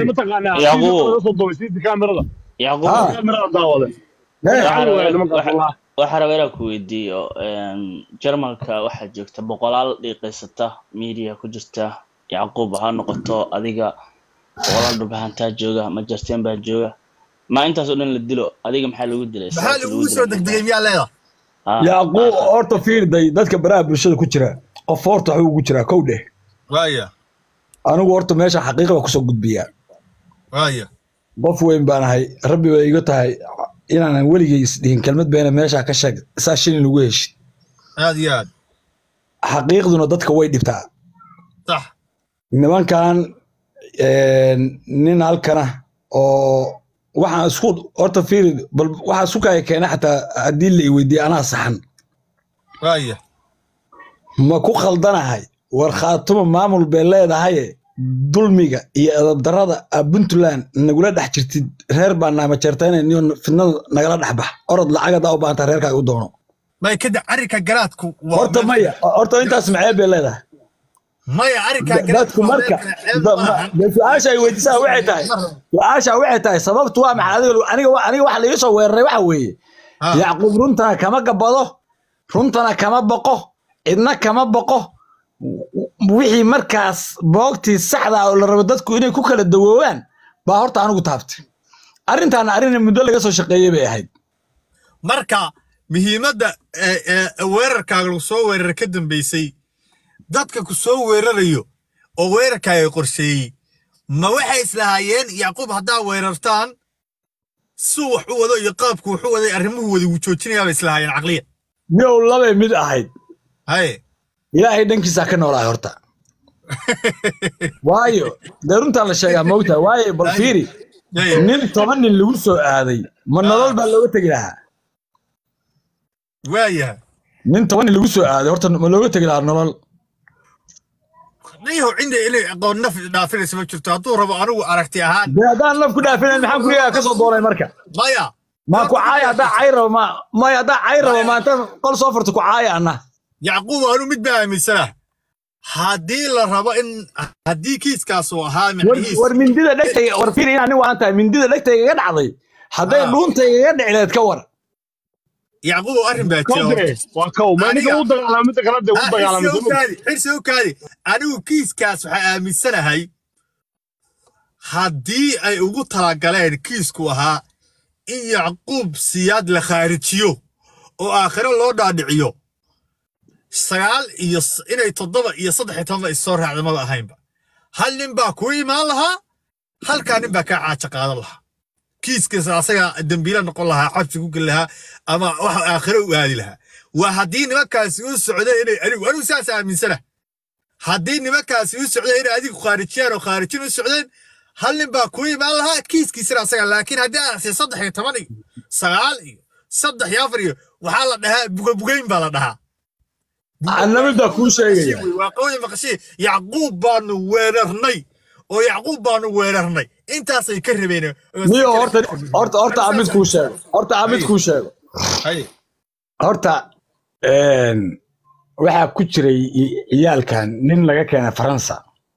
Yacquub. yacquub Ah. Eh, waxaa raba inaan ku weydiiyo een, jarmalka waxaa joogta boqolaal dhiiqaysata media ku jirta yacquub ha noqoto adiga boqolaal dhubahantaa jooga majarteen baa jooga ma intaas oo dhan la dilo adiga maxaa lagu dilay maxaa Sababta lagugu soo degdegay miyaa leedahay Ah, yacquub horta fiirday dadka baraha bulshada ku jira qof horta waxuu ugu jiraa kow dheh waaya anigu horta meesha xaqiiqa baa kusoo gudbiyaa waaya qof weyn baan ahay rabbi bay iga tahay inaanan weligay isdhihin kelmad beena meesha ka sheeg saa shilin lagu heshid aad iyo aad xaqiiqduna dadka way dhibtaa sax nimankan een, nin halkana oo waxaan isku horta fiiri bal waxaa isku kaya keena xataa haddii la i weydiiye anaa saxan waaya ma ku khaldanahay war khaatuma maamul bay leedahaye dulmiga iyo edabdarada a puntland nagula dhex jirtid reer baa naamajeertaynayniyo fidnada nagala dhex bax orod lacag haddaa u baahanta reerkaaga u doono may kadib arrinka garaadku waa horta maya horta intaas macee bay leedahay maya arrinka dadku marka da- ma- de su-aasha ay weydiisaa waxay tahay su-aasha waxay tahay sababtu waa maxay adiga aniga wa- aniga waxa laiga soo weeraray waxa weeye Ah. yacquub runtana kama gabado runtana kama boqo cidna kama boqo wixii markaas boogtii saxda ah oo la rabo dadku inay ku kala dawoobaan baa horta anigu taabtay arrintaana arrin muddo laga soo shaqeeyey bay ahayd marka muhiimadda ee- ee weerarkaaga lagu soo weerara ka dambeysay dadka ku soo weerarayo oo weerarkaaga qorsheeyey ma waxay islahaayeen yacquub haddaa weerartaan suu wax u wado iyo qaabku wax u waday arrimuhu wada wuu joojinayaa bay islahaayeen caqliya miyow labay mid ahayd haye ilaahay dhankiisaa ka noolaay horta waayo dee runtaan la sheegaa moogta waayo bal fiiri haye nin toban nin lagu soo aaday ma nolol baa looga tegi lahaa waayahay nin toban nin lagu soo aaday horta ma looga tegi lahaa nolol niyahow cinda inay aqoon naf dhaafinaysa ma jirto hadduu rabo anigu aragti ahaan dee haddaan naf ku dhaafinayn maxaan gurigaa ka soo doonay marka maya maa ku caaya haddaa cay rabo ma maya haddaa cay rabo ma intaan qol soo furta ku caaya anna yacquub anu mid baa aaminsanah haddii la rabo in haddii kiiskaas uu ahaa war micnihiis war mindida dhegtayga war fiiri inaan nin waan tahay mindida dhegtayga iga dhacday hadday Ah. dhuuntayga iga dhici lahayd ka war yacquub arrin baa jira Kowdre, waa kow ma ninka u dagaalamay midda kale dee u dagaalamay soo ma xirsi u kaadi anigu kiiskaas waxaa aaminsanahay haddii ay ugu talagaleen kiisku ahaa in yacquub siyaad la khaarijiyo oo aakhiro loo dhaadhiciyo sagaal iyo s- inay toddoba iyo saddex iyo tobanba is soo raacda maba ahaynba hal nin baa kuu imaan lahaa halkaa nin baa kaa caaja qaadan lahaa kiiskiisa asaga dembiila noqon lahaa xabsi ku geli lahaa ama wax aakhiro u aadi lahaa waa haddii nimankaasi u socdeen inay anigu anigu saas aaminsana haddii nimankaasi u socdeen inay adigu khaarijiyaan oo khaarijin u socdeen hal nin baa ku imaan lahaa kiiskiisana asaga laakiin haddii aan arkay saddex iyo toban iyo sagaal iyo saddex iyo afar iyo waxaa la dhahaa bugabugayn baa la dhahaa anamida kuu sheegaya waa qawli maqashii yacquub baanu weerarnay oo yacquub baanu weerarnay intaasay ka rabeen niyo horta horta horta aan mid kuu sheego horta aan mid kuu sheego Haye. horta een, waxaa ku jiray i- ciyaalkan nin laga keenay faransa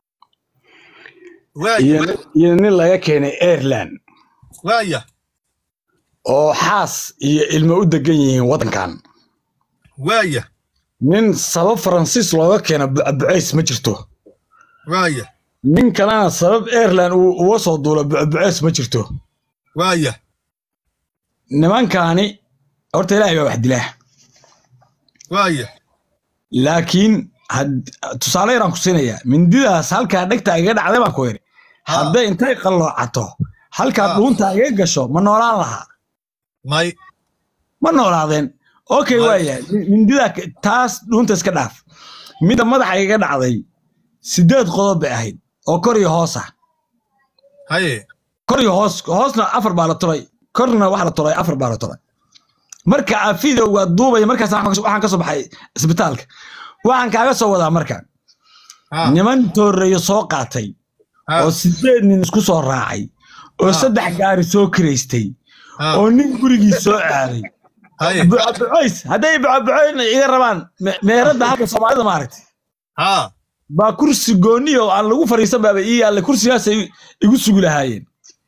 waaya iyo iyo nin laga keenay ireland waaya oo xaas iyo ilmo u degan yihiin waddankan waaya nin sabab faransiis looga keena bucbucays ma jirto waaya nin kalena sabab ireland uu uga soo duulo bucbucays ma jirto waaya nimankaani horta ilaahay baa wax dilaa waaya laakiin had- tusaale yaraan ku siinayaa mindidaas halkaa dhegta iga dhacday baan ku yidhi hadday intay qalloocato halkaa Ah. dhuunta iga gasho ma noolaan lahaa may ma noolaadeen okay May. waaya mindida k- taas dhuunta iska dhaaf midda madaxa iga dhacday sideed qodob bay ahayd oo kor iyo hoos ah haye kor iyo hoos hoosna afar baa la tulay korna waxa la tulay afar baa la tulay marka aa videoga duubaya markaas waxaan ka soo baxay isbitaalka waxaan kaaga soo wadaa marka ha niman tooreeyo soo qaatay ha oo sideed nin isku soo raacay oo Ah. saddex gaari soo kiraystay ha oo nin gurigii soo aaday haye bucabucays hadday bucabucayn iga rabaan me- meeradda halka soomaalida maaragtay ha baa kursi gooni oo aan lagu fariisan baaba ii yaalla kursigaasay igu sugi lahaayeen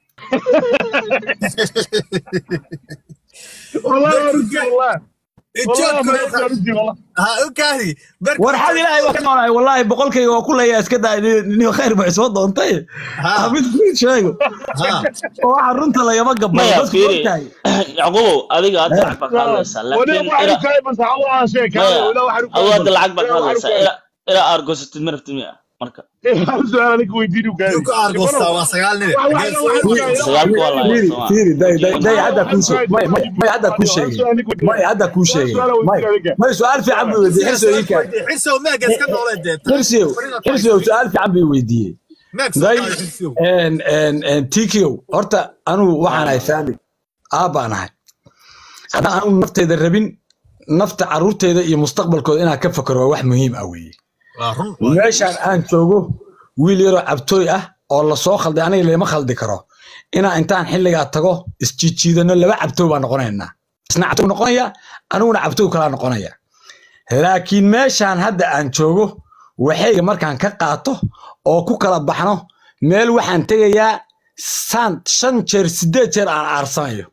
والله ارجع والله والله ما Joogka- ارجع والله ha u kaadi marka- warxad ilaahay waa ka noolahay wallaahi boqolkayga waa ku leeyaa iska daa niyo khayr baa soo doontay Ha. mid kuu sheego ha oo waxa runta lagama gabayo maya dadku fiiri ogtahay yacquubow adiga hadda lacag baad ka hadlaysaa وانا laakiin واحد ila كاي بس الله شيء كاي maya ولا واحد adu hadda lacag baad ka hadlaysaa ila ilaa aargosatid ma rabtid miya marka سؤال لك ويديني وكاي Yuu ka aargoostaa waa sagaal nin sagaalku waa lahayd fiiri soomaa fiiri day day day hadda kuu sheeg may may may hadda kuu sheegay may hadda kuu sheegay may may su'aal fiican buu weydiiyey xirsiyo ii kaa xirsow meega iska noolee dee xirsiyo xirsiyo su'aal fiican buu weydiiyey meeg day soo xirsow en en en tikio horta anugu waxaan ahay faamil aabbaan ahay haddaan anugu nafteyda rabin nafta carruurteyda iyo mustaqbalkooda inaan ka fakaro waa wax muhiim ah weeye waa run meeshaan aan joogo wiil yaroo cabtooy ah oo lasoo khalday aniga lama khaldi karo inaan intaan xilligaa tago isjiijiidano laba cabtooy baan noqonaynaa isna cabtooy noqonaya aniguna cabtooy kalaa noqonaya laakiin meeshaan hadda aan joogo waxayga markaan ka qaato oo ku kala baxno meel waxaan tegayaa saan shan jeer sideed jeer aan aarsanayo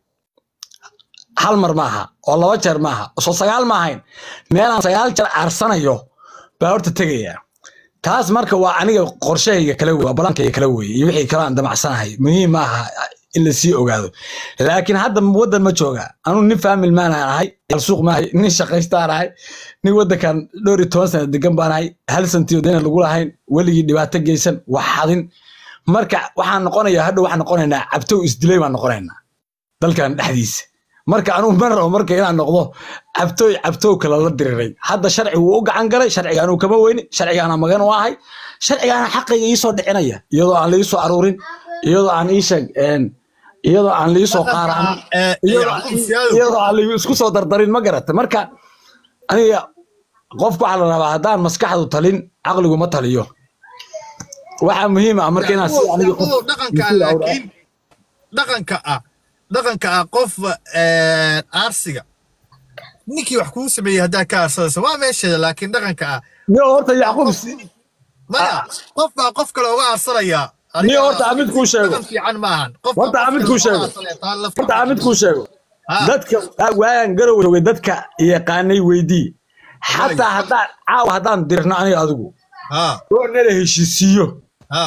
hal mar maaha oo laba jeer maaha soo sagaal ma ahayn meelaan sagaal jeer aarsanayo baa horta tegayaa taas marka waa aniga qorshahayga kala wey waa balankayga kala weye iyo wixii kale aan damacsanahay muhiim ma aha in lasii ogaado laakiin hadda waddan ma jooga anuu nin faamil maanaan ahay yal suuq maahay nin shaqaystaan ahay nin waddankan dhowr iyo toban sana degan baan ahay hal santiyo dayna lagu lahayn weligii dhibaato geysan wax xadin marka waxaan noqonayaa hadhow waxaan noqonaynaa cabtow isdilay baan noqonaynaa dalkan dhexdiisa marka anugu ma rabo marka inaan noqdo cabtooy cabtow kale la diriray hadda sharci wuu u gacan galay sharciga anuu kama weyni sharcigaana magan u ahay sharcigaana xaqayga iisoo dhicinaya iyadoo aan liisoo aruurin iyadoo aan ii sheeg een, iyadoo aan liisoo qaaraan Eh, iyadoo Yacquub Siyaado. iyadoo aan li- isku soo dardarin ma garata marka aniga qofku waxaa la rabaa haddaan maskaxdu talin caqligu ma taliyo waxaa muhiim ah marka inaan si aniga qof Yacquub, dhaqanka ah laakiin dhaqanka ah dhaqanka ah qof eh, aarsiga ninkii wax kuu sameeyey haddaa ka aarsadaysa waa meesheeda laakiin dhaqanka ah niyo horta yacquub si- maya qof baa qof kale uga aarsanayaa Niyo horta Amid kuu sheego. dhaqan fiican maahan Qof baa Horta qof Amid kale kuu uga sheego. aarsanaya, taa lafta- horta aan mid kuu sheego Ha. dadka waagan garow joogay dadka yaqaanay weydii xataa haddaan caawa haddaan dirno aniga adigu ha oo nala heshiisiiyo ha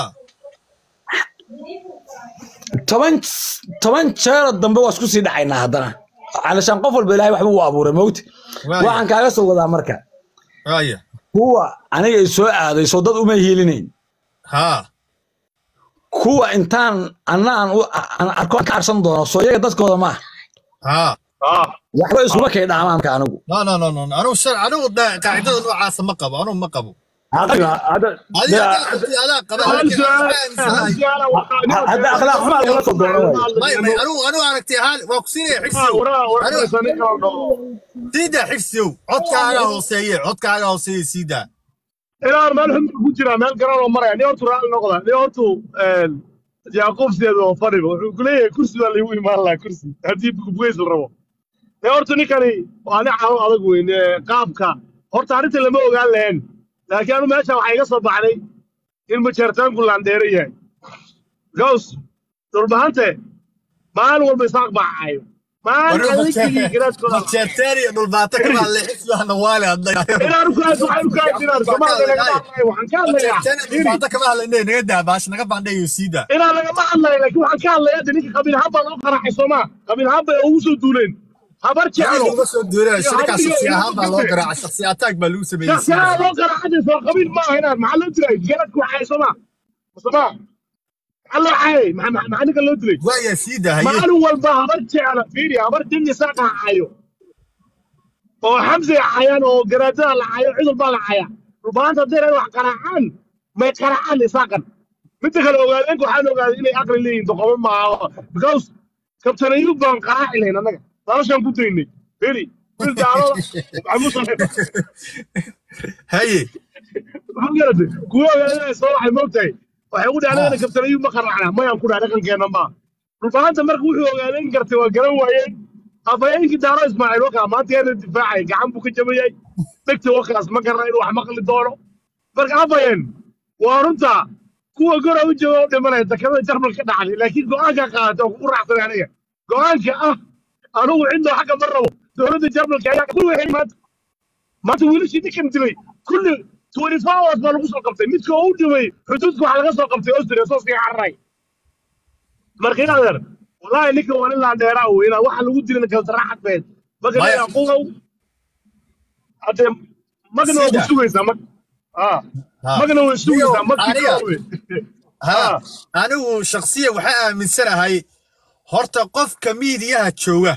toban toban jeero dambe waa isku sii dhacaynaa haddana calashaan qof walba ilaahay waxba uu abuuray mowti Waaya. waxaan kaaga soo wadaa marka waaya kuwa aniga i soo aaday soo dad uma hiilinayn ha kuwa intaan anna aan u- aan arko aan ka arsan doono soo iyaga dadkooda maaha ها ah waxba iskuma kay dhaamaan marka anigu لا لا لا لا انا وش انا ودا- قاعده نوعاس ما قبو انا ما قبو hadda هذه انا قبل hal su'aal hal su'aal waxaa hadda akhlaaq xumaa lagala soo doono waay. ما انا انا aragtay hal waa ku siinay Ah, xigsiyo waraa waraysa nin kala dhaho sida xigsiyo codkaaga hooseeye codkaaga hooseeye sida inaan meel xun ku jiraa meel garan oo maraya nin hortu raalli noqda nin hortu yacquub sideed oo fadhiba wuxuu ku leeyahay kursi baa laygu imaan lahaa kursi haddii bugeys la rabo nin hortu ninkani waa nin calo adag weyn ee qaabka horta arrinta lama ogaan lahayn laakiin anu meesha waxaa iga soo baxday in majeertaanku laandheere yahay gaws dhulbahante maalin walba isaaq baacayo maalin adigii garaadkooda majeerteeri dhulbaata ka baa leexis waxna waale inaan ku aad waxaan ku aad inaan Soomaaliya laga hadlayo waxaan ka hadlayaa Fiiri, dhulbaata kama hadlayne naga daa baash naga bandhayo sida inaan lagama hadlayo laakiin waxaan ka hadlayaa hadda ninka qabiil ahaan baa loo qaraxay soomaa qabiil ahaan bay ugu soo duuleen habar jeclo uga soo duulay shirka shakhsi ahaan baa loo garaacay shakhsi ataag baa lagu sameeyey shaksiyaha loo qaraxay soo qabiil ma aha inaan maxaa loo dilay garadku waxay soomaa soomaa maxaa loo xayay maxaa ninka loo dilay waaya sida haye maalin walba habar jecla fiiri habar din isaaqa hacayo oo xamsi xayaan oo garaadada la hayo cudul baa la haya rubaanta hadday raad wax qaraacaan may qaraacaan isaaqan midda kale ogaadeenka waxaan ogaaday inay aqli leeyihin doqomo maaha because kabtan ayub baan qaraaci lahayn annaga noloshaan ku daynay fiiri wiil daalada maxamuusan haye maxaa garatay kuwa ogaadeen soo waxay moogtahay waxay u dhahdeen kabtan ayub ma qaraacna mayaan ku dhahay dhaqankeena maaha rubaanta marka wuxuu ogaadeen gartay waa garan waayeen afhayeenkii daaro ismaaciil wakaa maanta yana difaacay gacan buu ka jabayay dhegta wakaas ma garna inuu wax maqli doono marka afhayeen waa runta kuwa gora u jooga u dhimanaya dekamada jarmal ka dhacday laakiin go-aanka qaadata oo kugu raacsanay aniga go-aanka ah anugu cidoo xagga ma rabo dowladda jarmalka ayaa ku waxay maanta maanta wiilashii ninkan dilay kulli twenty four hours baa lagu soo qabtay midka oo u dhimay xuduudka waxaa laga soo qabtay austria soo sii cararay marka in adeer والله نيك ولا لا ديرا وين واحد لو دينا كان راحت بيت ما ما كان ي- يقول حتى ما كانوا سيدة. بسويسا ما اه ها. ما كانوا بسويسا ما أنيا. كانوا ha Ah. anigu shakhsiya waxaa aaminsanahay horta qofka miidiyaha jooga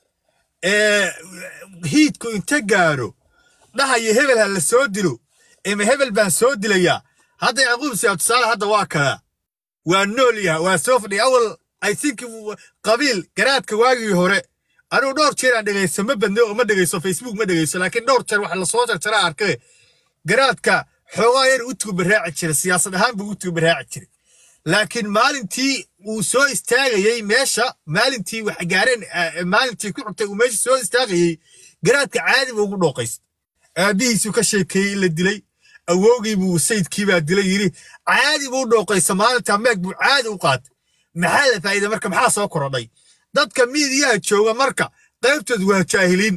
ee hiidku inta gaaro dhahayo hebel ha la soo dilo ama hebel baan soo dilayaa hadda yacquub siyaa tusaale hadda waa kadaa waa nool yaha waa soo fadhiya awal i think qabiil garaadka waagii hore anigu dhowr jeer aan dhegaysto ma badno oo ma dhegaysto facebook ma dhegaysto laakiin dhowr jeer waxa lasoo jarjaraa arkay garaadka xoogaa yar u tuubaraaci jiray siyaasad ahaan buu u tuubaraaci jiray laakiin maalintii uu soo istaagayey meesha maalintii wax gaareen eh, maalintii ku xigtay uu meesha soo istaagayey garaadka caadi buu ugu dhooqaystay aabihiisuu ka sheekeeyey in la dilay awowgii buu sayidkii baa dilay yidhi caadi buu u dhooqaysa maalintaa meeg buu caadi u qaatay maxaa la faa'iida marka maxaa soo korodhay dadka miidiyaha jooga marka qaybtood waa jaahiliin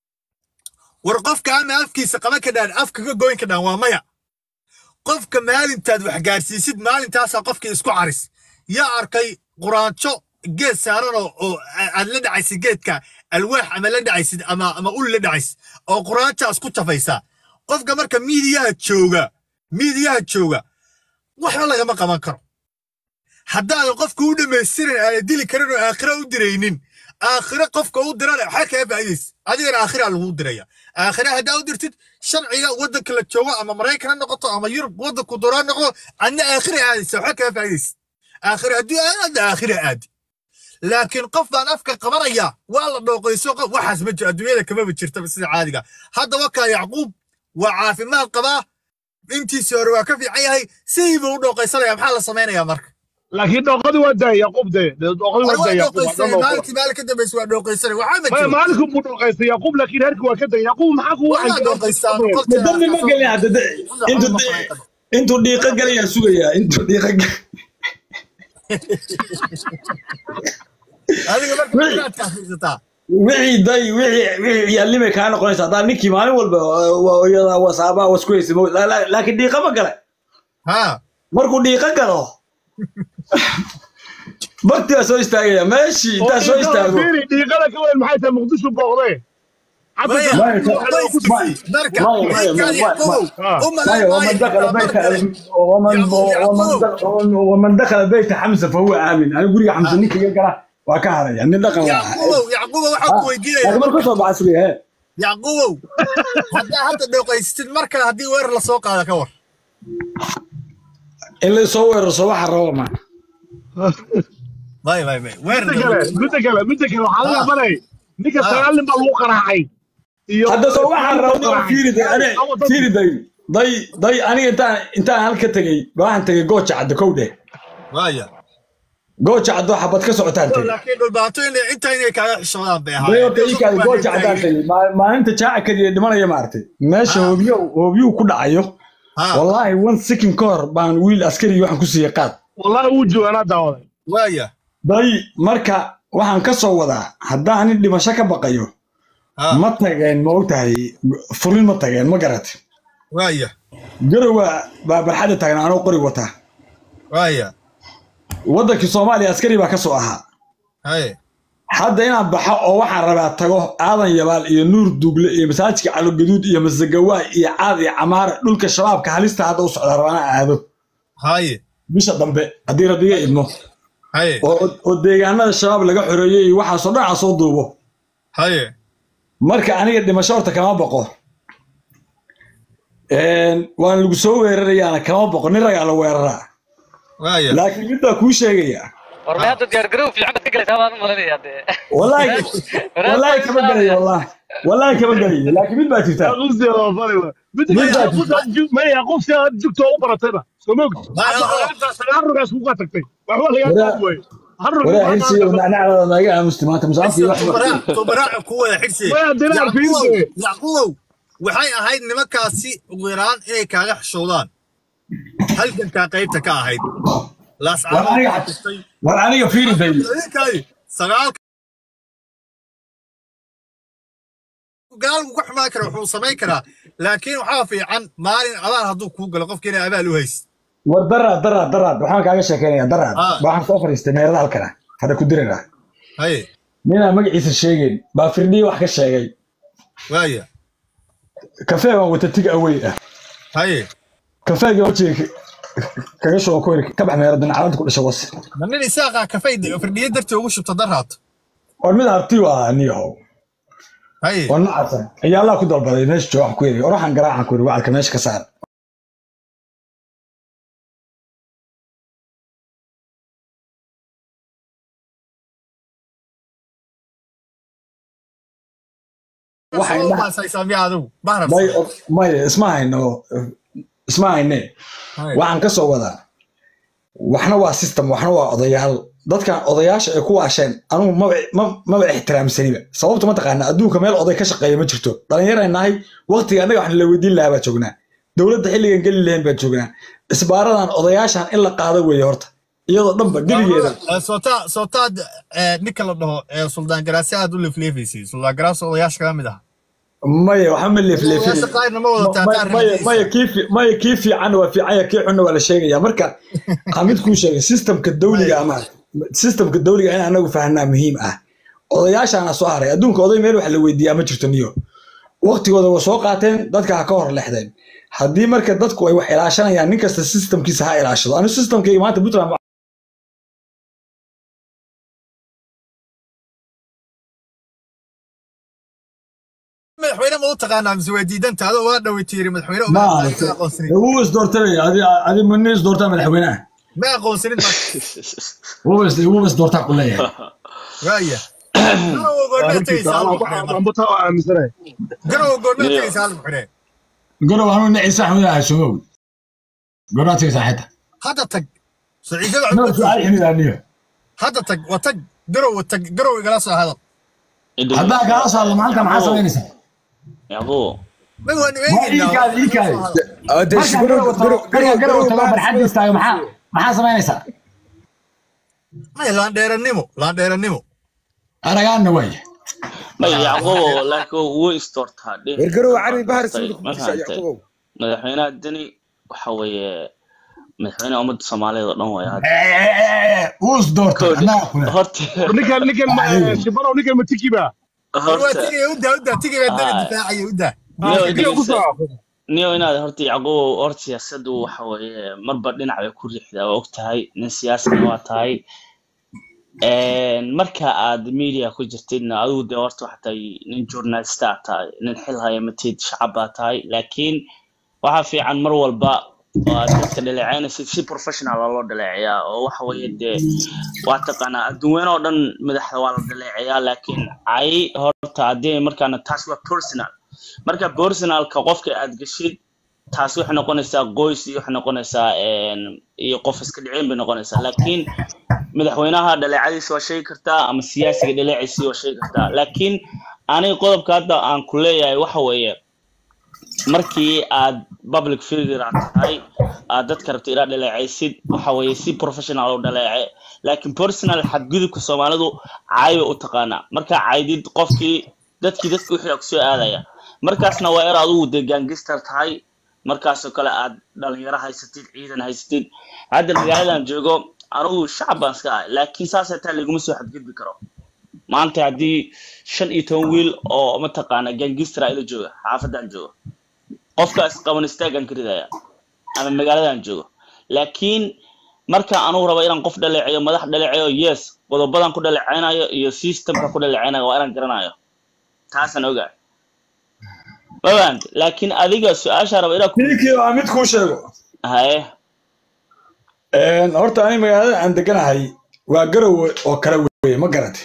war qofka ama afkiisa qaban ka dhaan afka ka goyn ka dhaan waa maya qofka maalintaad wax gaarsiisid maalintaasaa qofkii isku caris yaa arkay quraanjo geed saaran oo oo aad la dhacaysid geedka alwaax ama la dhacaysid ama ama ul la dhacaysid oo quraanjaa isku jafaysaa qofka marka miidiyaha jooga miidiyaha jooga waxba lagama qaban karo haddaadan qofka u dhammaystirin aana dili karin oo aakhira u diraynin aakhira qofka u dirana waxaa kaa faa'iidaysa adigana aakhiraa lagu diraya aakhira haddaa u dirtid sharciga waddanka la joogo ama maraykan ha noqoto ama yurub waddanku doraa noqdo adna aakhira aadaysa waxaa kaa faa'iidaysa aakhira haddii aadna aakhira aadi laakiin qof baan afka qabanaya waa la dhooqayso qof waxaas ma jiro adduunyada kamaba jirtaba sida caadiga hadda wakaa yacquub waa caafimaad qabaa intiisii hore waa ka fiican yahay sidiibuu u dhooqaysanaya maxaa la samaynayaa marka laakiin dhooqadii waa daaya yaquub de dhooqadii waa daaya yaquub waa dhan dhooqo. maalintii maalin ka dambaysa waa dhooqaysanay waxaa ma maya jiro maalinku buu dhooqaystay yaquub laakiin herkii waa ka daya yaquub maxaa kugu waa dhooqaystaa boqolkiiba dambi ma gelin hadda de- intuu intuu dhiiqa galayaa sugayaa intuu dhiiqa gal- adiga marka Wixii- inaad kaafiirsataa wixii day wixii wixii ciyaalnimay kaa noqonaysa haddaa ninkii maalin walba waa iyada wasaabaa wasku haysa mo- la- la- laakiin dhiiqa ma gala ha markuu dhiiqa galo barti baa soo istaagaya meeshii intaa soo istaago fiiri dhiiqada ka weyn maxay tahay muqdisho booqdee Maya, Maya, way isdifay. marka Maya, Maya, ninkaadi Maya, Yacquubow, Maya. u malayn طيب maayo ومن دخل xitaa mar بيت kale. ومن يعقوب، ومن يعقوب. دخل ومن دخل بيت حمزه فهو امن انا اقول يا حمزه نيك يقرا وكهر يعني دخل Yacquubow, Yacquubow, waxaan ku weydiinayaa. لكن مركز بعصري ها Yacquubow, haddaa hadda dhooqaysatid mar kale haddii weerar la soo qaada ka war اللي يصور صباح الروما may may may weerar midda kale midda kale midda kale waxaa laga banay ninka sagaal nin baa lagu qaraacay iyo هذا صباح الروما فيري داي انا فيري داي داي داي انا انت انت هلك تجي waxaan tagay gooja cad kowde waaya gooja cad waxa bad ka socotaan tagay laakiin dhulbaato inay inta inay kaaga xishoodaan bay dayo ii kaadi gooja cadaan tagay maalinta jaaca kadiya dhimanaya maartay meesha hoobiyo hoobiyo ku dhacayo والله one second ka hor baan wiil askari waxaan ku siiyey qaad wallahi wuu jooganaa daawaday waaya day marka waxaan ka soo wadaa haddaan nin dhimasho ka baqayo ma tageen ma ogtahay fulin ma tageen ma garat waaya garowa baa barxadda taagnaa anoo qori wataa waaya waddankii soomaaliya askari baa ka soo ahaa haye hadda inaan baxo oo waxaan rabaa tago aadan yabaal iyo nuur duugle iyo masaajidka calogaduud iyo masagawaa iyo caad iyo camaare dhulka shabaabka halista hadda u socda rabaa inaan aado haye bisha dambe haddii rabbiga idmo haye oo oo deegaanada shabaab laga xoreeyey iyo waxaasoo dhan aan soo duubo haye marka aniga dhimasho horta kama boqo waan lagu soo weerarayaana kama boqo nin ragaa la weeraraa waaya laakiin mid baa kuu sheegaya war ma hadda diyaargarow fiican baad ka galaysaa baan u malinaya dee wallaahi wallaahi kama gelayo wallaahi wallaahi kama gelayo laakiin mid baa jirta qufsiga waa bari wa midda kale Midda- qufsiga maya qufsiga aad joogto oo u baratayba soo moogta Maya, hadda sagaal rugaas kuga tagtay waxba lagaa Waraa- qaadi waaye hal rug waraa xilsi nacnacdada naga aamusti maanta musaafkii wax tubaraac ku wada xirsi Maya, dinaar fiirse. yacquubow waxay ahayd nimankaasi ugu yaraan inay kaaga xishoodaan halgankaa qaybta ka ahayd War aniga- war aniga fiiri day sagaal gaalku ka xumaan kara wuxuu samayn karaa laakiin waxaa fiican maalin abaal hadduu kuu galo qofka inay abaal u haysid war daraad daraad daraad waxaan kaaga sheekeynaya daraad Ah. waxaan soo fadhiistay meerada halkana hadda ku dirira haye ninaan magaciisa sheegeen baa firdhiye wax ka sheegay waaya kafee baan wata tig awey ah haye kafeega wajiga kaga shuban ku ka bax meeradan calanta ku dhasha was ma nin isaaqaa kafay firdhiye dartii ugu shubta daraato war mid harti waa niyahow haye oo nacasan ayaa allah ku dalbaday meesha jooga waxaan ku yiri oraxan garaacan ku yiri wacalka meesha ka saar waxay dhaha baasaysaamiya adigu bahrab may may isma hayno isma hayne waxaan ka soo wadaa waxna waa system waxna waa odayaal dadkan odayaasha ay ku waasheen anugu maba ma- maba ixtiraamsaniba sababta mataqaana adduunka meel oday ka shaqeeya ma jirto dhallinyaray nahay waqtiga annaga waxna la weydiin lahaa baa joognaa dowladda xilligan geli lahayn baa joognaa isbaaradan odayaashan in la qaado weeye horta iyadoo dhanba gebigeeda sootaa sootaad ninka la dhaho ee suldaan garaasi aad u leefleefaysay suldaan garaasi odayaasha kaga mid ah maya waxa ma leefleefin odayaasha qaarna ma wada taataan maya maya kii fi- maya kii fiican waa fiican ya kii xunna waa la sheegaya marka xamid kuu sheegay systemka dawliga ama systemka dawliga in anagu fahanaa muhiim ah odayaashaana soo haray adduunka oday meel wax la weydiiyaa ma jirto niyo waqtigooda waa soo qaateen dadka ha ka hor lexdeen haddii marka dadku ay wax ilaashanayaan nin kasta systemkiisa ha ilaashado anigu systemkayga maanta puntland madaxweyne ma u taqaanaa mise waa diidanta adoo waa dhaweytiiri madaxweyne ma uma aragtay aqoonsanin wuu is doortanaya adi adi mani is doortaa madaxweynaha ma aqoonsanin ma wuu is wuu is doortaa ku leeyahay waaya garow goormaa tegaysaa hal madaxweyne ambuta oo aaminsanay garow goormaa tegaysaa hal madaxweyne garow anuu niciisa axmed ah sumow goraa tegaysaa xita hadda tag saciide no baa su'aal ximid aniyo hadda tag waa tag garow tag garow igala soo hadal haddaa kaala soo hadlo maanta maxaa samaynaysaa yacquub ma waan waa iikaadi iikaadi marka garow tago marka garow tago barxadda istaago maxaa maxaa samaynaysaa may laandheerannimo laandheerannimo aragaanna waaya may yacquubo laakiin wuu isdoortaa dhib Ergarow cari bahar Fahantay, suuq ma ku fahantay? Yacquub. madaxweynaha deni waxa weeye madaxweynaha ummadda soomaaliyeed oo dhan way hadda wuu is doortay annaga kule horta ninkan ninkan ma- shibano ninkan matiki ba waa horta tigaya udaa udaa tigaya dana Ah. difaacaya udaa niyo Tigaya ku dhegeysta soo niyo inaad horta yacquub horta siyaasaddu waxa weeye marba dhinac bay ku riixdaa waa og tahay nin siyaasina waa tahay Een, marka aad media ku jirtidna adigu dee horta waxaa tahay nin journalista aad tahay nin xil haya matid shacab baa tahay laakiin waxaa fiican mar walba oo aad dadka dhaleecaynaysid si professional ah loo dhaleeceyaa oo waxa weeye dee waa taqaanaa adduunweyne oo dhan madaxda waa la dhaleeceyaa laakiin cay horta haddii markaana taas waa personal marka personalka qofka aad geshid taas waxay noqonaysaa qoys iyo waxay noqonaysaa een, iyo qof iska dhicin bay noqonaysaa laakiin madaxweynaha dhaleecadiisa waa sheegi kartaa ama siyaasiga dhaleeciisa waa sheegi kartaa laakiin aniga qodobka hadda aan ku leeyahay waxa weeye markii aad public figure aad tahay aad dadka rabta inaad dhaleecaysid waxa weeye si professional u dhaleece laakiin personal xadgudubka soomaalidu caay bay u taqaanaa markaa caydid qofkii dadkii dadka wixii kusoo aadaya markaasna waa er adigu dee gaangistar tahay markaasoo kale aad dhalinyaro haysatid ciidan haysatid hadda magaaladan joogo anigu shacab baan iska ahay laakiin saasay tahay laguma soo xadgudbi karo maanta haddii shan iyo toban wiil oo mataqaana gaangistara ila jooga xaafadan jooga qofkaas qaban istaagan ka ridaya ama magaaladan joogo laakiin marka anugu rabo inaan qof dhaleeceeyo madax dhaleeceeyo yes qodobadan ku dhaleceynayo iyo systemka ku dhaleceynayo waa inaan garanayo taasaan ogaa maband laakiin adiga su-aasha raba inaa ku ninkii waa mid kuu sheego haye Een, horta ani magaalada aan deganahay waa garowe oo kale weye ma garate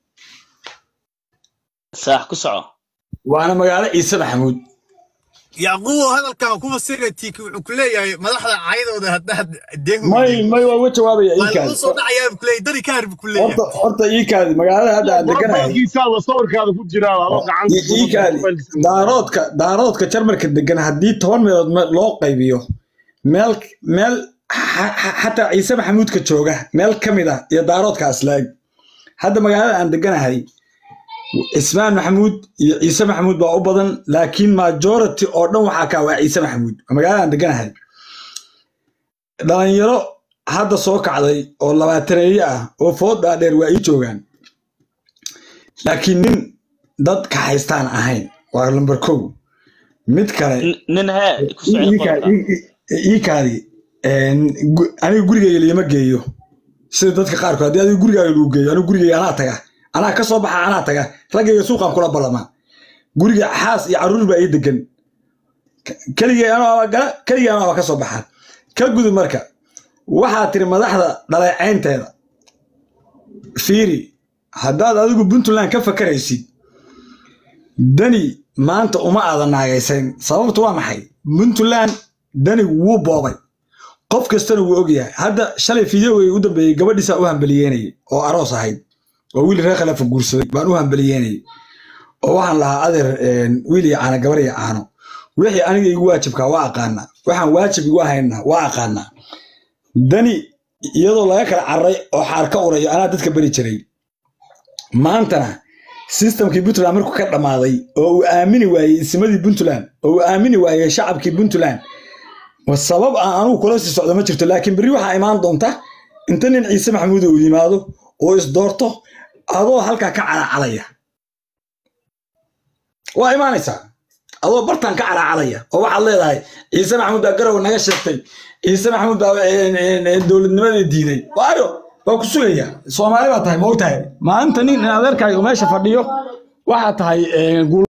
saax ku soco waana magaalo ciise maxamuud yacquub hadalkan kuma siratiiki wuxuu ku leeyahay madaxda caydooda haddaad deehu may may waa uga jawaabaya waa lagu iikaadi soo dhacayaa buu ku leeyahay dari kaar buu ku leeyahay horta horta iikaadi magaalada hadda aan deganahay Profilkiisaada sawirkaada ku jira adoo gacanta I- iikaadi daaroodka daaroodka jarmalka degan haddii toban meelood me- loo qaybiyo meel meel xa- xa- xataa ciise maxamuudka jooga meel ka mid ah iyo daaroodka aslaag hadda magaalada aan deganahay cismaan maxamuud iyo ciise maxamuud baa u badan laakiin majority oo dhan waxaa kaa waa ciise maxamuud waa magaalada aan deganahay dhalinyaro hadda soo kacday oo labaataneeye ah oo food dhaadheer waa ii joogaan laakiin nin dad ka haystaan ahayn waa lambar kow mid kale Nin- nin hee ku socda qodobka iikaadi aniga gurigayga lama geeyo sida dadka qaarkood haddii adiga gurigaaga lagu geeyo anigu gurigayga anaa taga anaa ka soo baxa anaa taga raggayga suuqaan kula ballamaa guriga xaas iyo carruur baa ii degan keligay anoo gala keligay anoo ka soo baxa ka gudub marka waxaa tiri madaxda dhaleecaynteeda fiiri haddaad adigu puntland ka fakaraysid dani maanta uma aadan naagaysayn sababtu waa maxay puntland dani wuu boobay qof kastana wuu ogyahay hadda shalay fideogay u dambeeyey gabadhiisaa u hambaliyeynayay oo aroos ahayd oo wiil reer khalafa guursaday baan u hambaliyeynayay oo waxaan lahaa adeer wiil iyo caano gabar iyo caano wixii aniga igu waajibkaa waa aqaanaa waxaan waajib igu ahaynaa waa aqaanaa dani iyadoo laga kala cararay oo xaar ka urayo anaa dadka beri jiray maantana sistamkii puntland markuu ka dhammaaday oo uu aamini waayey ismadii puntland oo uu aamini waayey shacabkii puntland wa sabab aan anugu kula sii socdo ma jirto laakiin berri waxaa imaan doonta inta nin ciise maxamuud uu yimaado oo isdoorto adoo halkaa ka calaacalaya waa imaanaysaa adoo bartaan ka calaacalaya oo waxaad leedahay ciise maxamuud baa garow naga sheegtay ciise maxamuud baa dowladnimadii diiday waayo waa ku sugaya soomaali baa tahay ma og tahay maanta nin adeerkaaga meesha fadhiyo waxaa tahay